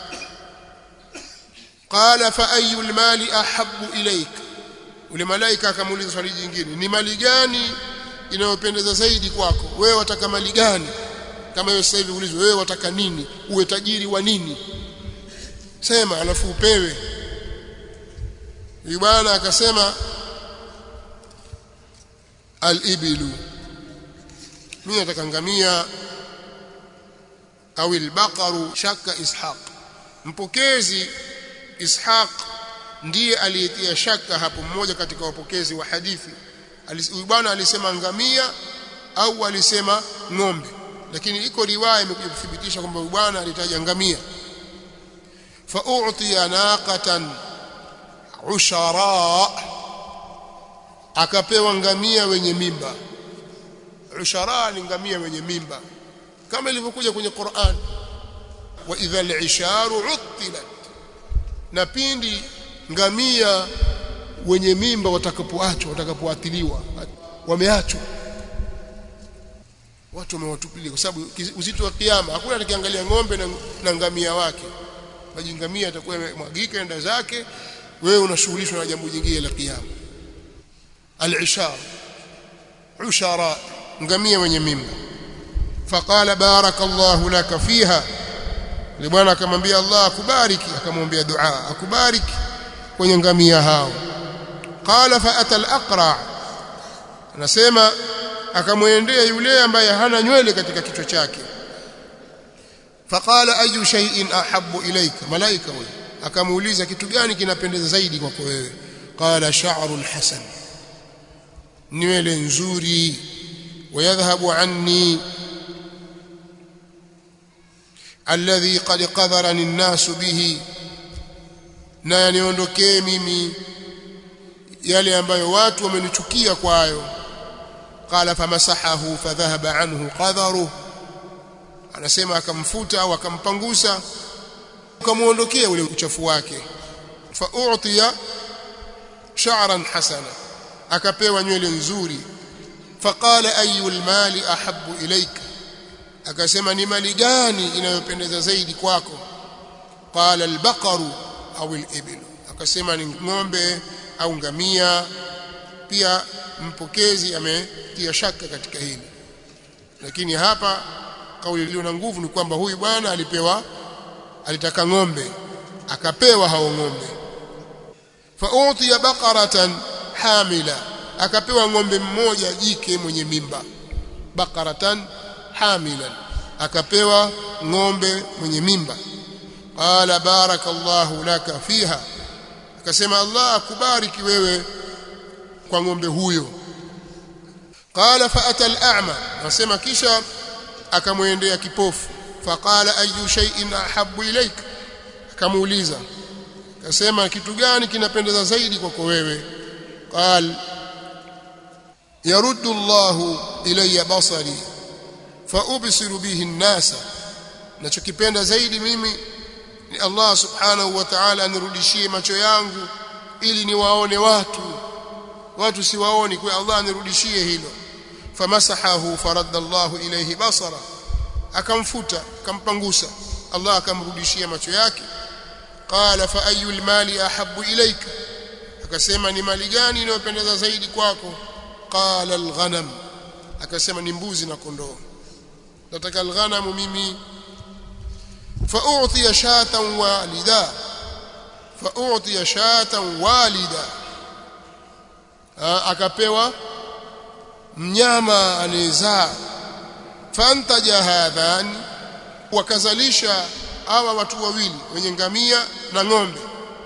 Speaker 1: qala fa ayu almali ahabbu ilayk ule malaika akamuuliza swali jingine ni mali gani inayopendeza zaidi kwako wewe wataka mali gani kama hiyo sasa hivi ulizwe wewe wataka nini uwe tajiri wa nini sema alafu upewe huyu bwana akasema al-ibilu mimi nataka ngamia au al-baqaru shaka ishaq mpokezi ishaq ndiye aliyetia shaka hapo mmoja katika wapokezi wa hadithi huyu bwana alisema ngamia au alisema ng'ombe lakini iko riwaya imekuja kuthibitisha kwamba huyu bwana alitaja ngamia fa u'tiya naqatan ushara akapewa ngamia wenye mimba ushara ni ngamia wenye mimba kama ilivyokuja kwenye Qur'an wa idha al-isharu uttilat na pindi ngamia wenye mimba watakapoachwa watakapoathiliwa wameachwa watu wamewatupilia kwa sababu uzito wa kiyama hakuna atakayeangalia ng'ombe na, na ngamia wake maji ngamia atakuwa mwagika enda zake wewe unashughulishwa na jambo jingine la kiyama al-ishar ushara ngamia wenye mimba faqala barakallahu laka fiha yule bwana akamwambia Allah akubariki akamwambia dua akubariki kwenye ngamia hao qala fa ata al-aqra anasema akamwendea yule ambaye hana nywele katika kichwa chake faqala ayu shay'in ahabbu ilayka malaika huyo akamuuliza kitu gani kinapendeza zaidi kwako wewe qala sha'run hasan nywele nzuri wayadhhabu anni alladhi qad qadharani an-nas bihi na yaniondokee mimi yale ambayo watu wamenichukia kwayo qala famasahahu fadhahaba anhu qadharuhu anasema akamfuta au akampangusa ukamuondokea ule uchafu wake fa u'tiya sha'ran hasana akapewa nywele nzuri faqala ayu almali ahabbu ilayka akasema ni mali gani inayopendeza zaidi kwako qala albaqaru au alibil akasema ni ng'ombe au ngamia pia mpokezi ametia shaka katika hili lakini hapa kauli iliyo na nguvu ni kwamba huyu bwana alipewa alitaka ng'ombe akapewa hao ng'ombe fa utiya baqaratan hamila akapewa ng'ombe mmoja jike mwenye mimba baqaratan hamilan akapewa ng'ombe mwenye mimba qala barakallahu laka fiha akasema Allah akubariki wewe kwa ng'ombe huyo qala fa ata al-a'ma nasema kisha akamwendea kipofu faqala ayu shay'in ahabbu ilayk akamuuliza akasema kitu gani kinapendeza zaidi kwako wewe qal yaruddu Allahu ilayya basari fa ubsiru bihi an-nasa nachokipenda zaidi mimi ni Allah subhanahu wa ta'ala anirudishie macho yangu ili niwaone watu watu siwaoni kwa Allah anirudishie hilo famasahahu faradda Allahu ilayhi basara akamfuta akampangusa Allah akamrudishia macho yake qala fa ayul mali ahabbu ilayka akasema ni mali gani inayopendeza zaidi kwako qala alghanam akasema ni mbuzi na kondoo nataka alghanam mimi فأعطي شاة والدا فأعطي شاة والدا akapewa mnyama anezaa fantaja hadhani wakazalisha hawa watu wawili wenye ngamia na ng'ombe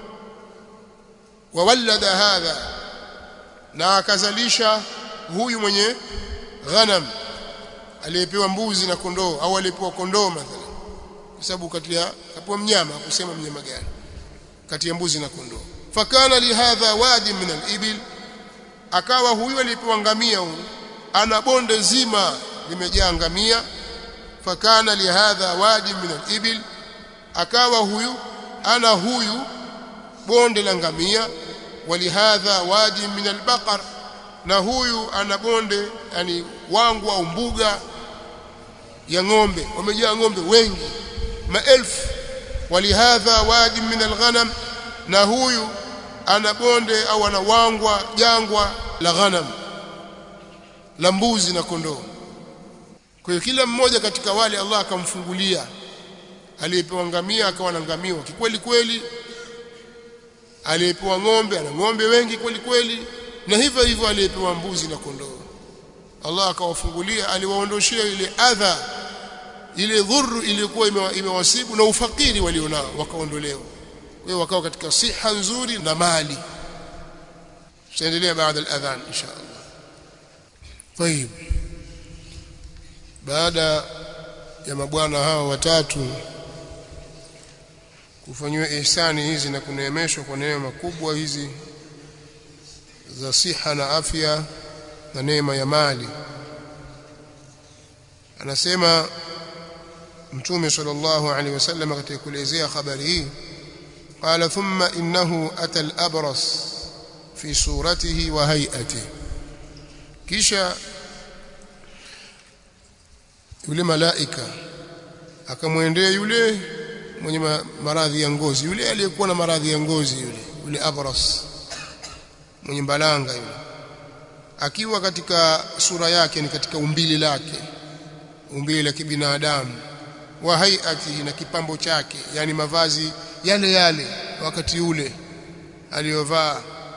Speaker 1: wawallada hadha na akazalisha huyu mwenye ghanam aliyepewa mbuzi na kondoo au aliyepewa kondoo mathalan kwa sababu kati ya hapo mnyama kusema mnyama gani kati ya mbuzi na kondoo fakana lihadha wadi min al-ibil akawa huyu alipewa ngamia huyu ana bonde zima limejaa ngamia fakana lihadha wadi min al-ibil akawa huyu ana huyu bonde la ngamia walihadha wadi min al-baqar na huyu ana bonde yani wangu au mbuga ya ng'ombe wamejaa ng'ombe wengi maelfu walihadha wadi min alghanam na huyu ana bonde au ana wangwa jangwa la ghanam la mbuzi na kondoo kwa hiyo kila mmoja katika wale Allah akamfungulia aliyepewa ngamia akawa na ngamia kikweli kweli aliyepewa ng'ombe ana ng'ombe wengi kweli kweli na hivyo hivyo aliyepewa mbuzi na kondoo Allah akawafungulia aliwaondoshia ile adha ile dhurru iliyokuwa imewasibu na ufakiri walionao wakaondolewa wao wakawa katika siha nzuri na mali tutaendelea baada ya adhan insha Allah طيب baada ya mabwana hawa watatu kufanywa ihsani hizi na kuneemeshwa kwa neema kubwa hizi za siha na afya na neema ya mali anasema mtume sallallahu alaihi wasallam katika kuelezea habari hii qala thumma innahu ata al-abras fi suratihi wa hay'atihi kisha yule malaika akamwendea yule mwenye maradhi ya ngozi yule aliyekuwa na maradhi ya ngozi yule yule abras mwenye mbalanga yule akiwa katika sura yake ni katika umbili lake umbile la kibinadamu wa hayatihi na kipambo chake yani mavazi yale yale wakati ule aliyovaa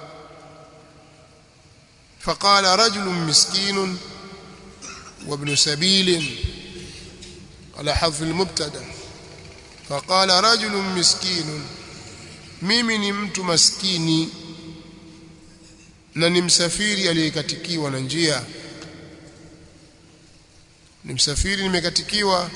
Speaker 1: فقال رجل مسكين وابن سبيل على حذف المبتدا فقال رجل مسكين mimi ni mtu maskini na ni msafiri aliyekatikiwa na njia ni msafiri nimekatikiwa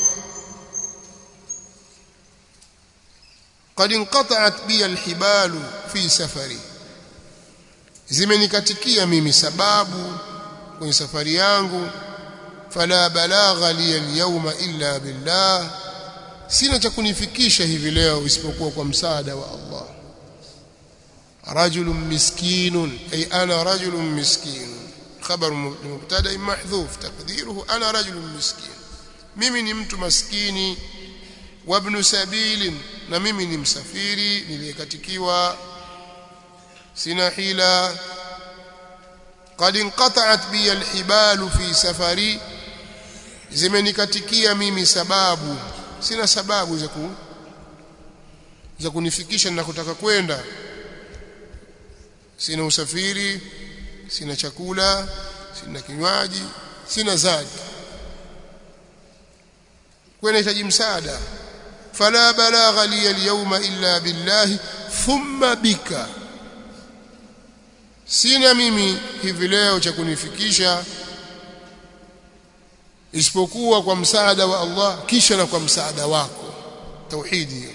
Speaker 1: قد انقطعت بي الحبال في سفري zimenikatikia mimi sababu kwenye safari yangu fala balagha li alyawma illa billah sina cha kunifikisha hivi leo isipokuwa kwa msaada wa Allah rajulun miskinun ay ana rajulun miskin khabar mubtada mahdhuf taqdiruhu ana rajulun miskin mimi ni mtu maskini wa ibn sabilin na mimi ni msafiri niliyekatikiwa sina hila qad inqata'at bi alhibalu fi safari zimenikatikia mimi sababu sina sababu za ku za kunifikisha na kutaka kwenda sina usafiri sina chakula sina kinywaji sina zadi kwa nahitaji msaada fala balagha li alyawma illa billahi thumma bika sina mimi hivi leo cha kunifikisha isipokuwa kwa msaada wa Allah kisha na kwa msaada wako tauhidi hiyo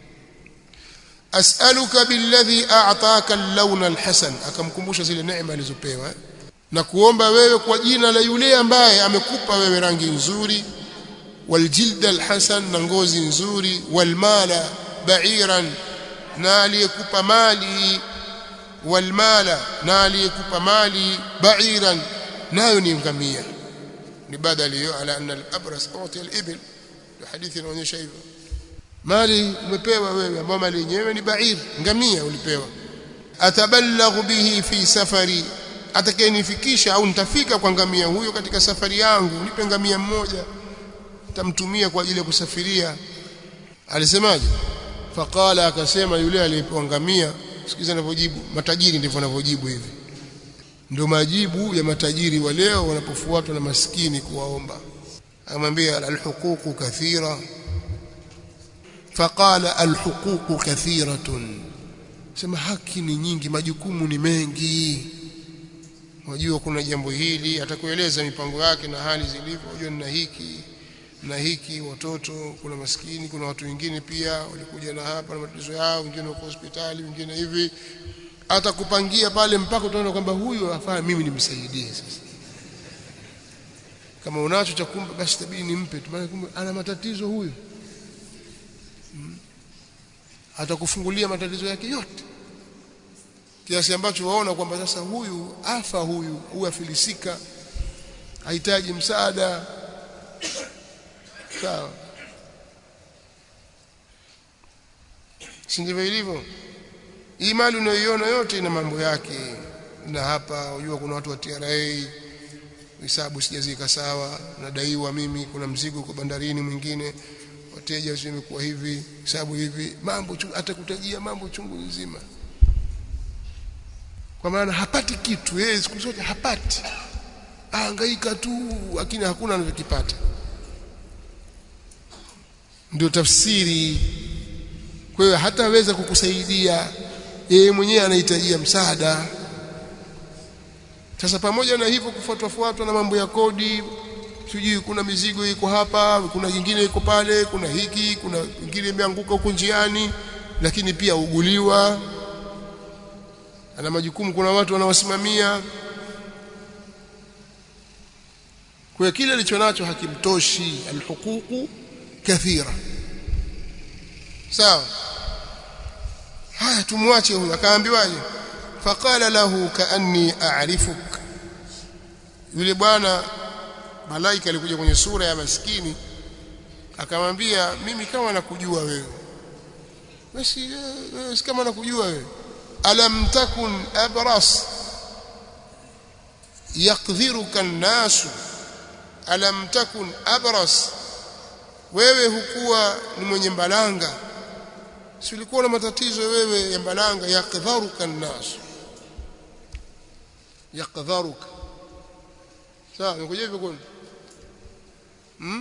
Speaker 1: as'aluka billadhi a'taka al-lawn al-hasan akamkumbusha zile neema alizopewa na kuomba wewe kwa jina la yule ambaye amekupa wewe rangi nzuri والجلد الحسن na ngozi nzuri walmala ba'iran na aliyekupa mali walmala na aliyekupa mali ba'iran nayo ni ngamia ni badali hiyo ala anna al-abras uti al-ibil hadithi inaonyesha hivyo mali umepewa wewe ambao mali yenyewe ni ba'ir ngamia ulipewa atabalaghu bihi fi safari atakayenifikisha au nitafika kwa ngamia huyo katika safari yangu nipe ngamia mmoja tamtumia kwa ajili ya kusafiria alisemaje faqala akasema yule aliyepewa ngamia sikiza anavyojibu matajiri ndivyo wanavyojibu hivi ndio majibu ya matajiri wa leo wanapofuatwa na maskini kuwaomba amwambia alhuququ kathira faqala alhuququ kathiratun sema haki ni nyingi majukumu ni mengi wajua kuna jambo hili atakueleza mipango yake na hali zilivyo unajua nina hiki na hiki watoto kuna maskini kuna watu wengine pia walikuja na hapa na matatizo yao wengine wako hospitali wengine hivi atakupangia pale mpaka utaona kwamba huyu afaa mimi nimsaidie sasa kama unacho cha kumpa basi tabidi nimpe tu maana kumbe ana matatizo huyu hmm. atakufungulia matatizo yake yote kiasi ambacho waona kwamba sasa huyu afa huyu huyu afilisika hahitaji msaada sawa si ndivyo ilivyo hii mali unayoiona yote ina mambo yake na hapa unajua kuna watu wa TRA hisabu sijazika sawa nadaiwa mimi kuna mzigo uko bandarini mwingine wateja wamekuwa hivi hisabu hivi mambo atakutajia mambo chungu nzima kwa maana hapati kitu yeye siku zote hapati ahangaika tu lakini hakuna anachokipata ndio tafsiri kwa hiyo hataweza kukusaidia yeye mwenyewe anahitajia msaada sasa pamoja na hivyo kufuatwa fuatwa na mambo ya kodi sijui kuna mizigo iko hapa kuna nyingine iko pale kuna hiki kuna nyingine imeanguka huko njiani lakini pia uguliwa ana majukumu kuna watu wanawasimamia kwa kile alichonacho hakimtoshi alhuququ kathira sawa haya tumwache huyo akaambiwaje faqala lahu kaanni a'rifuk yule bwana malaika alikuja kwenye sura ya maskini akamwambia mimi kama nakujua wewe basi wewe kama nakujua wewe alam takun abras yakdhiruka an-nas alam takun abras wewe hukuwa ni mwenye mbalanga si ulikuwa na matatizo wewe ya mbalanga yakdharuka an-nas yakdharuka sawa ngoja hivyo kwani hmm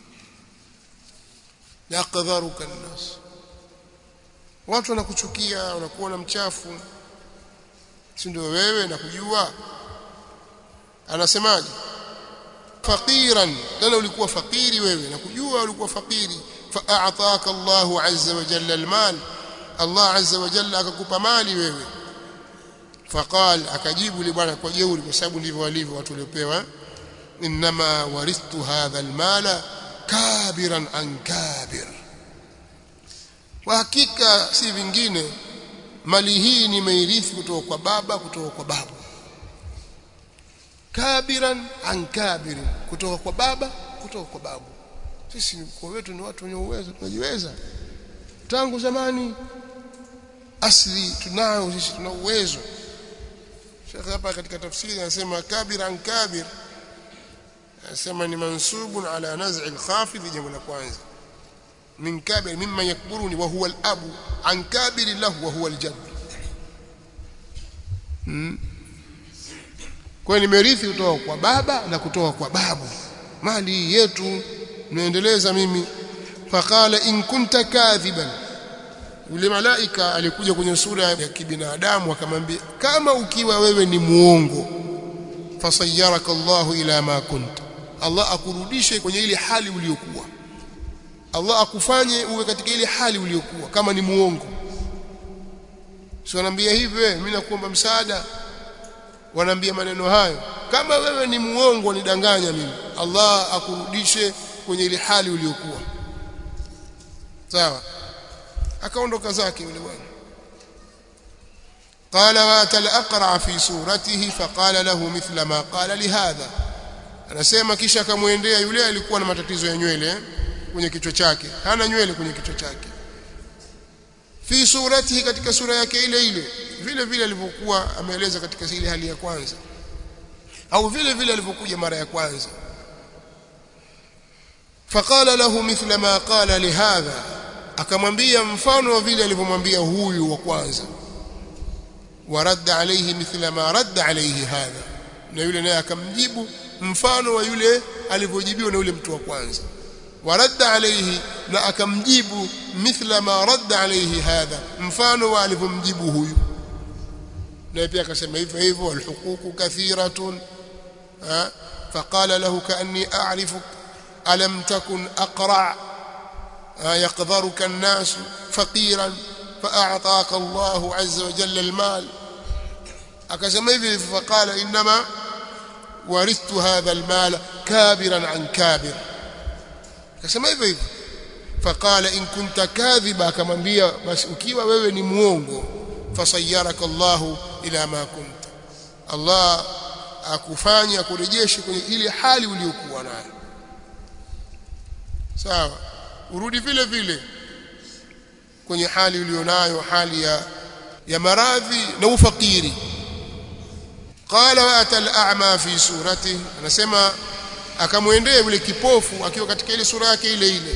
Speaker 1: yakdharuka an-nas watu wanakuchukia wanakuona mchafu si ndio wewe nakujua anasemaje faqiran tena ulikuwa fakiri wewe nakujua ulikuwa fakiri fa'ataka Allahu azza wa jalla almal Allah azza wa jalla akakupa mali wewe faqal akajibu yule bwana kwa jeuri kwa sababu ndivyo walivyo watu waliopewa inma warithtu hadha almala kabiran an kabir kwa hakika si vingine mali hii nimeirithi kutoka kwa baba kutoka kwa babu kabiran an kabirin kutoka kwa baba kutoka kwa babu sisi kwa wetu ni watu wenye uwezo tunajiweza tangu zamani asli tunao sisi tuna uwezo Sheikh hapa katika tafsiri anasema kabiran kabir anasema ni mansubun ala naz'i al-khafid jambo la kwanza min kabir mimma yakburuni wa huwa al-abu an kabir lahu wa huwa al-jadd hmm. kwa nimerithi kutoka kwa baba na kutoka kwa babu mali yetu naendeleza mimi faqala in kunta kadhiban yule malaika alikuja kwenye sura ya kibinadamu akamwambia kama ukiwa wewe ni muongo fasayyaraka Allahu ila ma kunta Allah akurudishe kwenye ile hali uliyokuwa Allah akufanye uwe katika ile hali uliyokuwa kama ni muongo si wanaambia hivyo mimi nakuomba msaada wanaambia maneno hayo kama wewe ni muongo nidanganya mimi Allah akurudishe kwenye ile hali uliyokuwa sawa akaondoka zake yule bwana قال واتى الاقرع في صورته فقال له مثل ما قال لهذا anasema kisha akamwendea yule alikuwa na matatizo ya nywele kwenye kichwa chake hana nywele kwenye kichwa chake fi suratihi katika sura yake ile ile vile vile alivyokuwa ameeleza katika ile hali ya kwanza au vile vile alivyokuja mara ya kwanza faqala lahu mithla ma qala lihadha akamwambia mfano wa vile alivyomwambia huyu wa kwanza waradda alayhi mithla ma radda alayhi hadha na yule naye akamjibu mfano wa yule alivyojibiwa na yule mtu wa kwanza waradda alayhi na akamjibu mithla ma radda alayhi hadha mfano wa alivyomjibu huyu na pia akasema hivyo hivyo alhuququ kathiratun faqala lahu kaanni a'rifuk alam takun aqra يقذرك الناس فقيرا فأعطاك الله عز وجل المال أكسم hivi فقال إنما ورثت هذا المال كابرا عن كابر akasema hivyo hivyo faqala in kunta kadhiba akamwambia basi ukiwa wewe ni muongo fasayyaraka Allahu ila ma kunta Allah akufanya akurejeshe kwenye ile hali uliyokuwa nayo sawa urudi vile vile kwenye hali ulionayo hali ya ya maradhi na ufakiri qala wa atal a'ma fi surati anasema akamwendea yule kipofu akiwa katika ile sura yake ile ile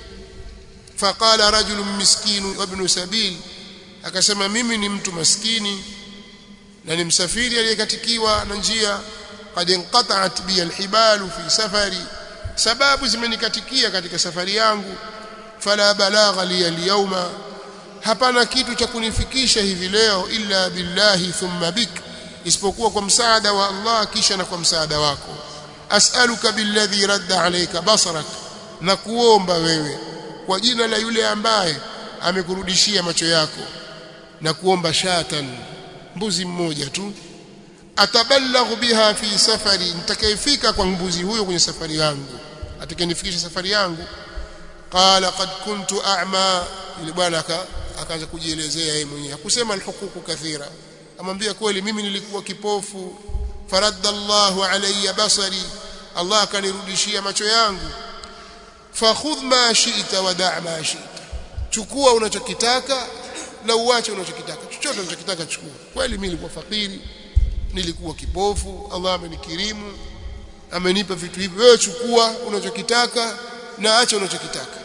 Speaker 1: faqala rajulun miskinu ibn sabil akasema mimi ni mtu maskini na ni msafiri aliyekatikiwa na njia qad inqata'at bi alhibalu fi safari sababu zimenikatikia katika safari yangu fala balagha li alyawma hapana kitu cha kunifikisha hivi leo illa billahi thumma bik isipokuwa kwa msaada wa Allah kisha na kwa msaada wako as'aluka billadhi radda alayka basarak na kuomba wewe kwa jina la yule ambaye amekurudishia macho yako na kuomba shatan mbuzi mmoja tu atabalaghu biha fi safari nitakayefika kwa mbuzi huyo kwenye safari yangu atakayenifikisha safari yangu qala qad kuntu a'ma yule bwana akaanza kujielezea yeye mwenyewe hakusema alhuququ kathira amwambia kweli mimi nilikuwa kipofu faradda Allahu alayya basari Allah akanirudishia macho yangu fakhudh ma shi'ta wa da' ma shi'ta chukua unachokitaka na uache unachokitaka chochote unachokitaka chukua kweli mimi nilikuwa fakiri nilikuwa kipofu Allah amenikirimu amenipa vitu hivi wewe chukua unachokitaka na acha unachokitaka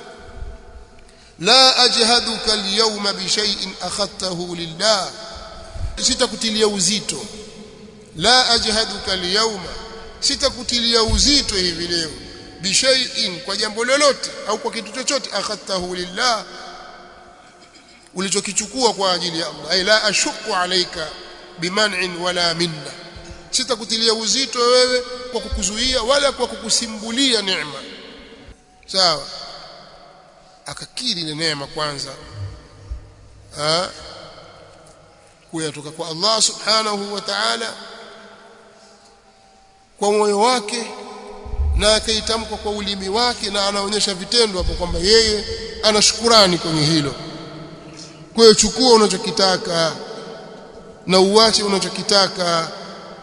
Speaker 1: la ajhaduka alyawma bi shay'in akhadtahu lillah sitakutilia uzito la ajhaduka alyawma sitakutilia uzito hivi leo bi shay'in kwa jambo lolote au kwa kitu chochote akhadtahu lillah ulichokichukua kwa ajili ya Allah ay la ashuku alayka biman'in wala minna sitakutilia uzito wewe kwa kukuzuia wala kwa kukusimbulia neema sawa akakiri ile neema kwanza ah kuyatoka kwa Allah subhanahu wa ta'ala kwa moyo wake na akaitamka kwa ulimi wake na anaonyesha vitendo hapo kwamba yeye ana shukurani kwenye hilo kwa hiyo chukua unachokitaka na uache unachokitaka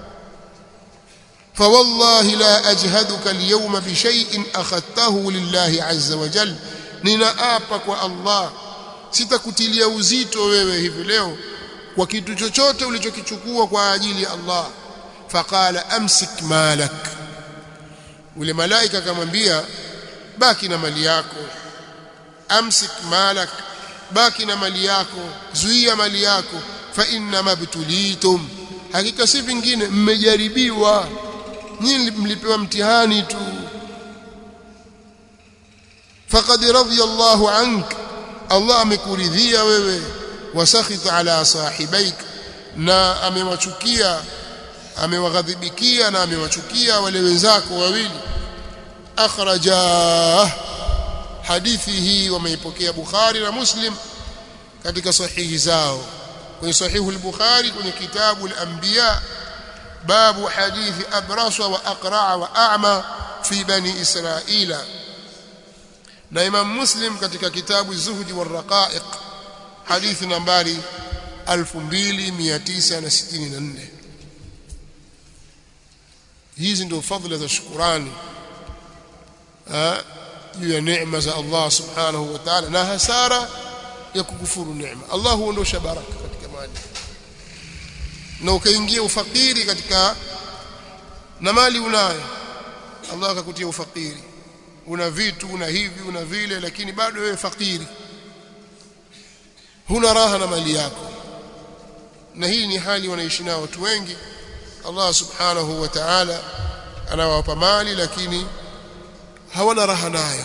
Speaker 1: فوالله لا أجهدك اليوم بشيء أخذته لله عز وجل ninaapa kwa Allah sitakutilia uzito wewe hivi leo kwa kitu chochote ulichokichukua kwa ajili ya Allah faqala amsik malak ule malaika akamwambia baki na mali yako amsik malak baki na mali yako zuia mali yako fa inna mabtulitum hakika si vingine mmejaribiwa nyinyi mlipewa mtihani tu faqad radhiya Allahu ank Allah amekuridhia wewe wasakhita ala sahibaik na amewachukia amewaghadhibikia na amewachukia wale wenzako wawili akhraja hadithi hii wameipokea Bukhari na Muslim katika sahihi zao kwenye sahihu al-Bukhari kwenye kitabu al-Anbiya babu hadithi abrasa wa aqra'a wa a'ma fi bani Israila na Imam Muslim katika kitabu Zuhdi wa Raqa'iq hadithi nambari 2964 hizi ndio fadhila za shukurani juu ya neema za Allah subhanahu wa ta'ala na hasara ya kukufuru neema Allah huondosha baraka katika mali na ukaingia ufakiri katika na mali unayo Allah akakutia ufakiri una vitu una hivi una vile lakini bado wewe fakiri huna raha na mali yako na hii ni hali wanaishi nao watu wengi Allah subhanahu wa ta'ala anawapa mali lakini hawana raha nayo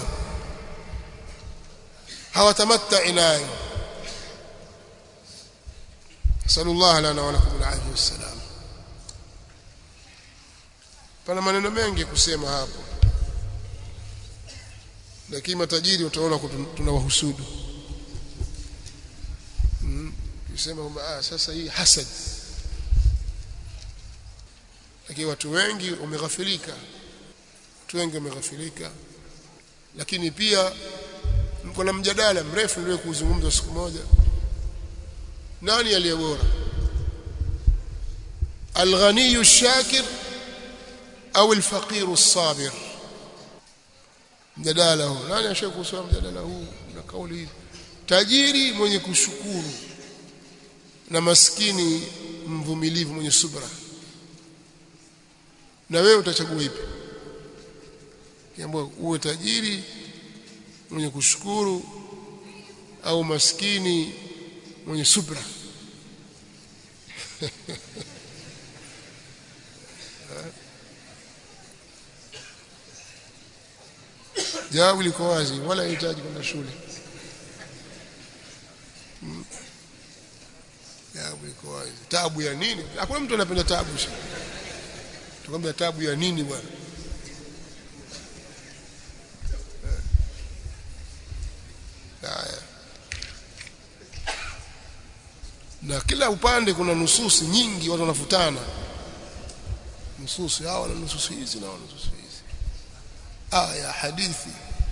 Speaker 1: hawatamatta nayo sallallahu lana wa lakum alafia wassalam pana maneno mengi kusema hapo lakini matajiri utaona tunawahusudu mm. kisema kwamba ah sasa hii hasad lakini watu wengi wameghafilika watu wengi wameghafilika lakini pia kuna mjadala mrefu ndio kuzungumza siku moja nani aliye bora الغني الشاكر au الفقير الصابر mjadala huu nani ashaka kusoma mjadala huu na kauli hii tajiri mwenye kushukuru na maskini mvumilivu mwenye subra na wewe utachagua ipi kiambiwa uwe tajiri mwenye kushukuru au maskini mwenye subra jawabu liko wazi wala hahitaji kwenda shule hmm. jawabu liko wazi tabu ya nini hakuna mtu anapenda tabu tukwambia tabu ya nini bwana haya na kila upande kuna nususi nyingi watu wanafutana nususi hawa na nususi hizi na nususi hizi aya hadithi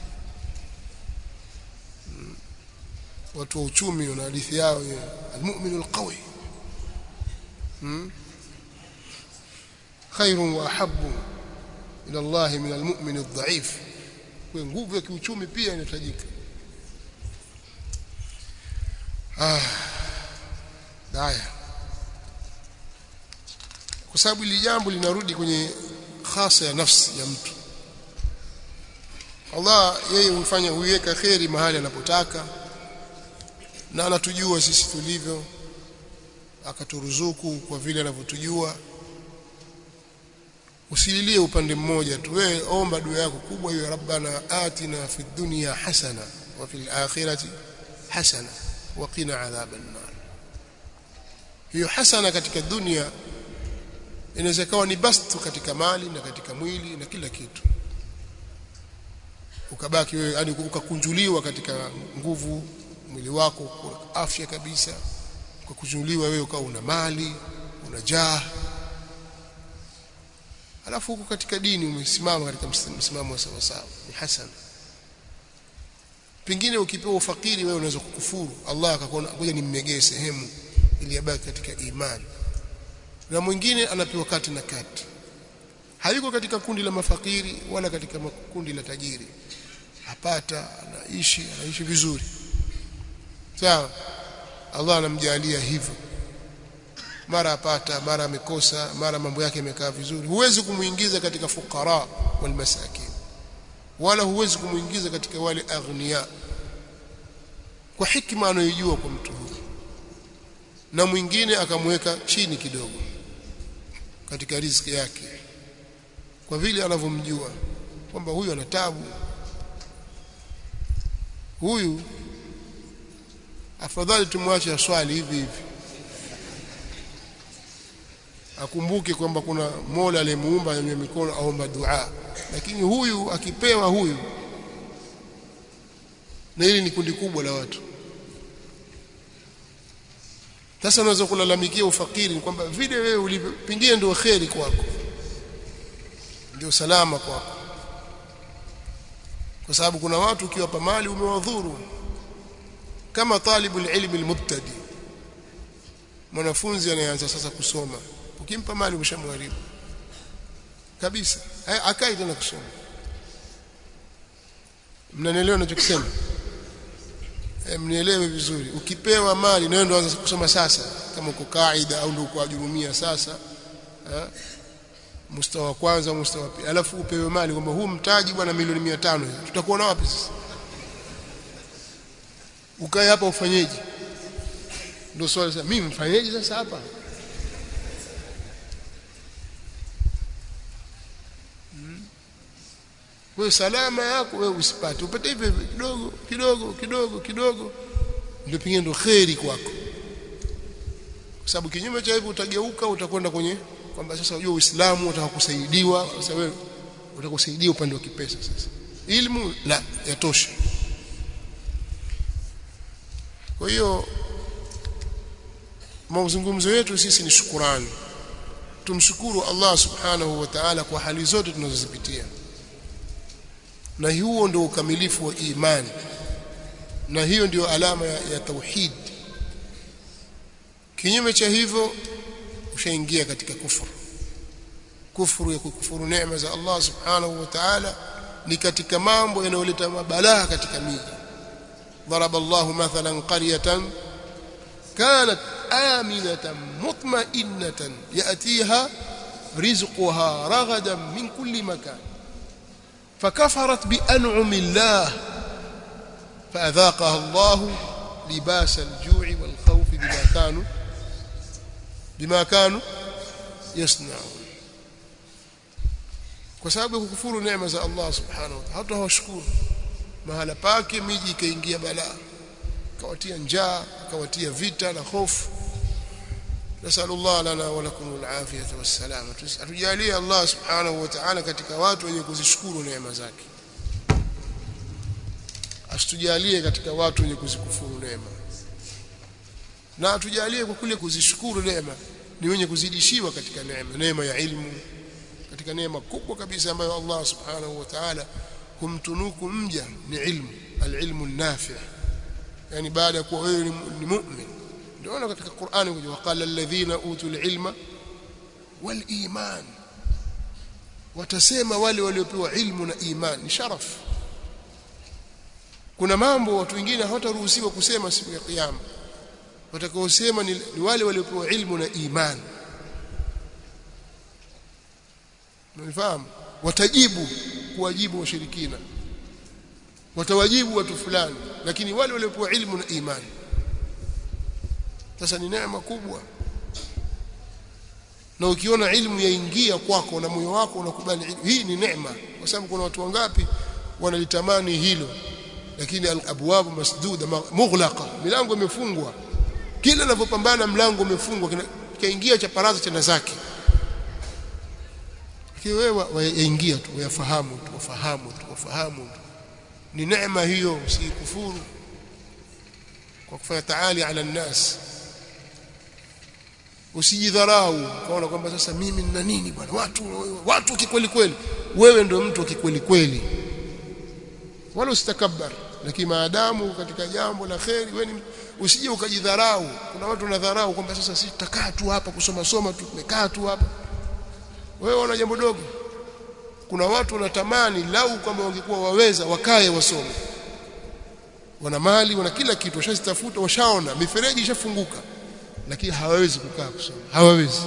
Speaker 1: hmm. watu wa uchumi wana hadithi yao almu'minu alqawi hmm. خير واحب الى الله من المؤمن الضعيف kwa nguvu ya kiuchumi pia inahitajika ah haya kwa sababu ili jambo linarudi kwenye khasa ya nafsi ya mtu Allah yeye humfanya huiweka kheri mahali anapotaka na anatujua sisi tulivyo akaturuzuku kwa vile anavyotujua usililie upande mmoja tu wewe omba dua yako kubwa hiyo rabbana atina fid dunya hasana wa fil akhirati hasana wa qina adhaban nar hiyo hasana katika dunia inaweza kuwa ni bastu katika mali na katika mwili na kila kitu ukabaki wewe yani ukakunjuliwa katika nguvu mwili wako afya kabisa ukakunjuliwa wewe ukawa una mali una jaa alafu huko katika dini umesimama katika msimamo wa sawa sawa ni hasana pengine ukipewa ufakiri wewe unaweza kukufuru Allah akakuona ngoja nimmegee sehemu ili abaki katika imani na mwingine anapewa kati na kati hayuko katika kundi la mafakiri wala katika kundi la tajiri apata anaishi anaishi vizuri sawa Allah anamjalia hivyo mara apata mara amekosa mara mambo yake yamekaa vizuri huwezi kumuingiza katika fukara wal masakin wala huwezi kumuingiza katika wale aghnia kwa hikma anayojua kwa mtu huyu na mwingine akamweka chini kidogo katika riziki yake kwa vile anavyomjua kwamba huyu ana tabu huyu afadhali tumwache aswali hivi hivi akumbuke kwamba kuna Mola aliyemuumba yenye mikono aomba dua lakini huyu akipewa huyu na hili ni kundi kubwa la watu sasa unaweza kulalamikia ufakiri ni kwamba vile wewe ulivyo pengine ndio kheri kwako ndio salama kwako kwa sababu kuna watu ukiwapa mali umewadhuru kama talibul ilmi almubtadi mwanafunzi anayeanza sasa kusoma ukimpa mali umeshamharibu kabisa akai tena kusoma mnanielewa ninachokisema e, mnielewe vizuri ukipewa mali na ndio anza kusoma sasa kama uko kaida au ndio uko ajurumia sasa ha? mustawa wa kwanza mustawa pili alafu upewe mali kwamba huu mtaji bwana milioni 500 tutakuwa na wapi sasa ukae hapa ufanyeje ndio swali sasa mimi mfanyeje sasa hapa Kwa salama yako wewe usipate. Upate hivyo kidogo kidogo kidogo kidogo ndio pengine ndio kheri kwako. Kwa sababu kinyume cha hivyo utageuka utakwenda kwenye kwamba sasa unajua Uislamu utakusaidiwa sasa wewe utakusaidia upande wa kipesa sasa. Ilmu la yatosha. Kwa hiyo mazungumzo yetu sisi ni shukurani. Tumshukuru Allah Subhanahu wa Ta'ala kwa hali zote tunazozipitia na huo ndio ukamilifu wa imani na hiyo ndio alama ya, ya tauhid kinyume cha hivyo ushaingia katika kufuru kufuru ya kukufuru neema za Allah subhanahu wa ta'ala ni katika mambo yanayoleta mabalaa katika miji ضرب الله مثلا قرية كانت آمنة مطمئنة يأتيها رزقها رغدا من كل مكان فكفرت بأنعم الله فأذاقها الله لباس الجوع والخوف بما كانوا بما كانوا يصنعون kwa sababu ya kukufuru neema za Allah subhanahu wa ta'ala hata hawashukuru mahala pake miji ikaingia balaa kawatia njaa kawatia vita na hofu nasallallahu lana wa lakum alafiyata wassalama atujalie Allah subhanahu wa ta'ala katika watu wenye kuzishukuru neema zake asitujalie katika watu wenye kuzikufuru neema na atujalie kwa kule kuzishukuru neema ni wenye kuzidishiwa katika neema neema ya ilmu katika neema kubwa kabisa ambayo Allah subhanahu wa ta'ala humtunuku mja ni ilmu alilmu nafi yani baada ya kuwa wewe ni mu'min ndio katika Qur'ani kuja waqala alladhina utul ilma wal iman watasema wale waliopewa ilmu na iman ni sharaf kuna mambo watu wengine hawataruhusiwa kusema siku ya kiyama watakaosema ni, ni wale waliopewa ilmu na iman Unafahamu? Watajibu kuwajibu washirikina. Watawajibu watu fulani, lakini wale waliopewa ilmu na imani. Sasa ni neema kubwa. Na ukiona ilmu yaingia kwako na moyo wako unakubali ilmu, hii ni neema, kwa sababu kuna watu wangapi wanalitamani hilo, lakini al-abwabu masduda mughlaqa, milango imefungwa. Kila anapopambana mlango umefungwa, kaingia cha paraza tena zake wewe waingia tu wayafahamu tu wafahamu tu wafahamu tu ni neema hiyo usikufuru kwa kufanya taali ala nnas usijidharau kaona kwamba sasa mimi nina nini bwana watu watu kikweli kweli wewe ndio mtu kikweli kweli wala usitakabbar lakini maadamu katika jambo la kheri wewe usije ukajidharau kuna watu wanadharau kwamba sasa sisi tutakaa tu hapa kusoma soma tu tumekaa tu hapa wewe una jambo dogo kuna watu wanatamani lau kwamba wangekuwa waweza wakae wasome wana mali wana kila kitu washazitafuta washaona mifereji ishafunguka lakini hawawezi kukaa kusoma hawawezi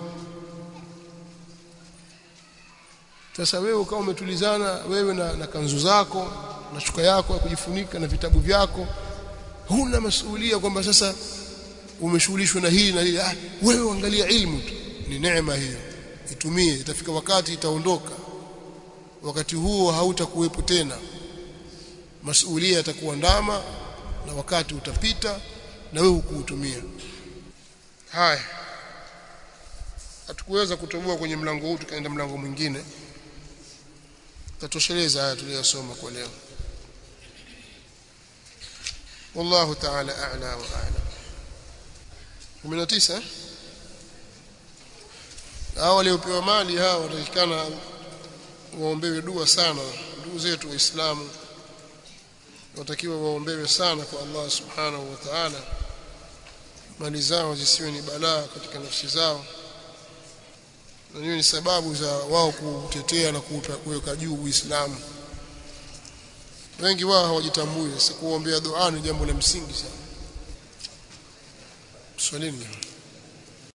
Speaker 1: sasa wewe ukawa umetulizana wewe na, na kanzu zako na shuka yako ya kujifunika na vitabu vyako huna masuhulia kwamba sasa umeshughulishwa na hili na hili ah, wewe angalia ilmu tu ni neema hiyo itumie itafika wakati itaondoka wakati huo hautakuwepo tena masuhulia yatakuandama na wakati utapita na wewe ukuutumia haya hatukuweza kutoboa kwenye mlango huu tukaenda mlango mwingine tatosheleza haya tuliyosoma kwa leo والله تعالى أعلى وأعلم 19 hao waliopewa mali hao watatikana waombewe dua sana ndugu zetu waislamu watakiwa waombewe sana kwa Allah subhanahu wa ta'ala mali zao zisiwe ni balaa katika nafsi zao na hiyo ni sababu za wao kutetea na kuweka juu Uislamu wengi wao hawajitambui sasa kuombea dua ni jambo la msingi sana swalini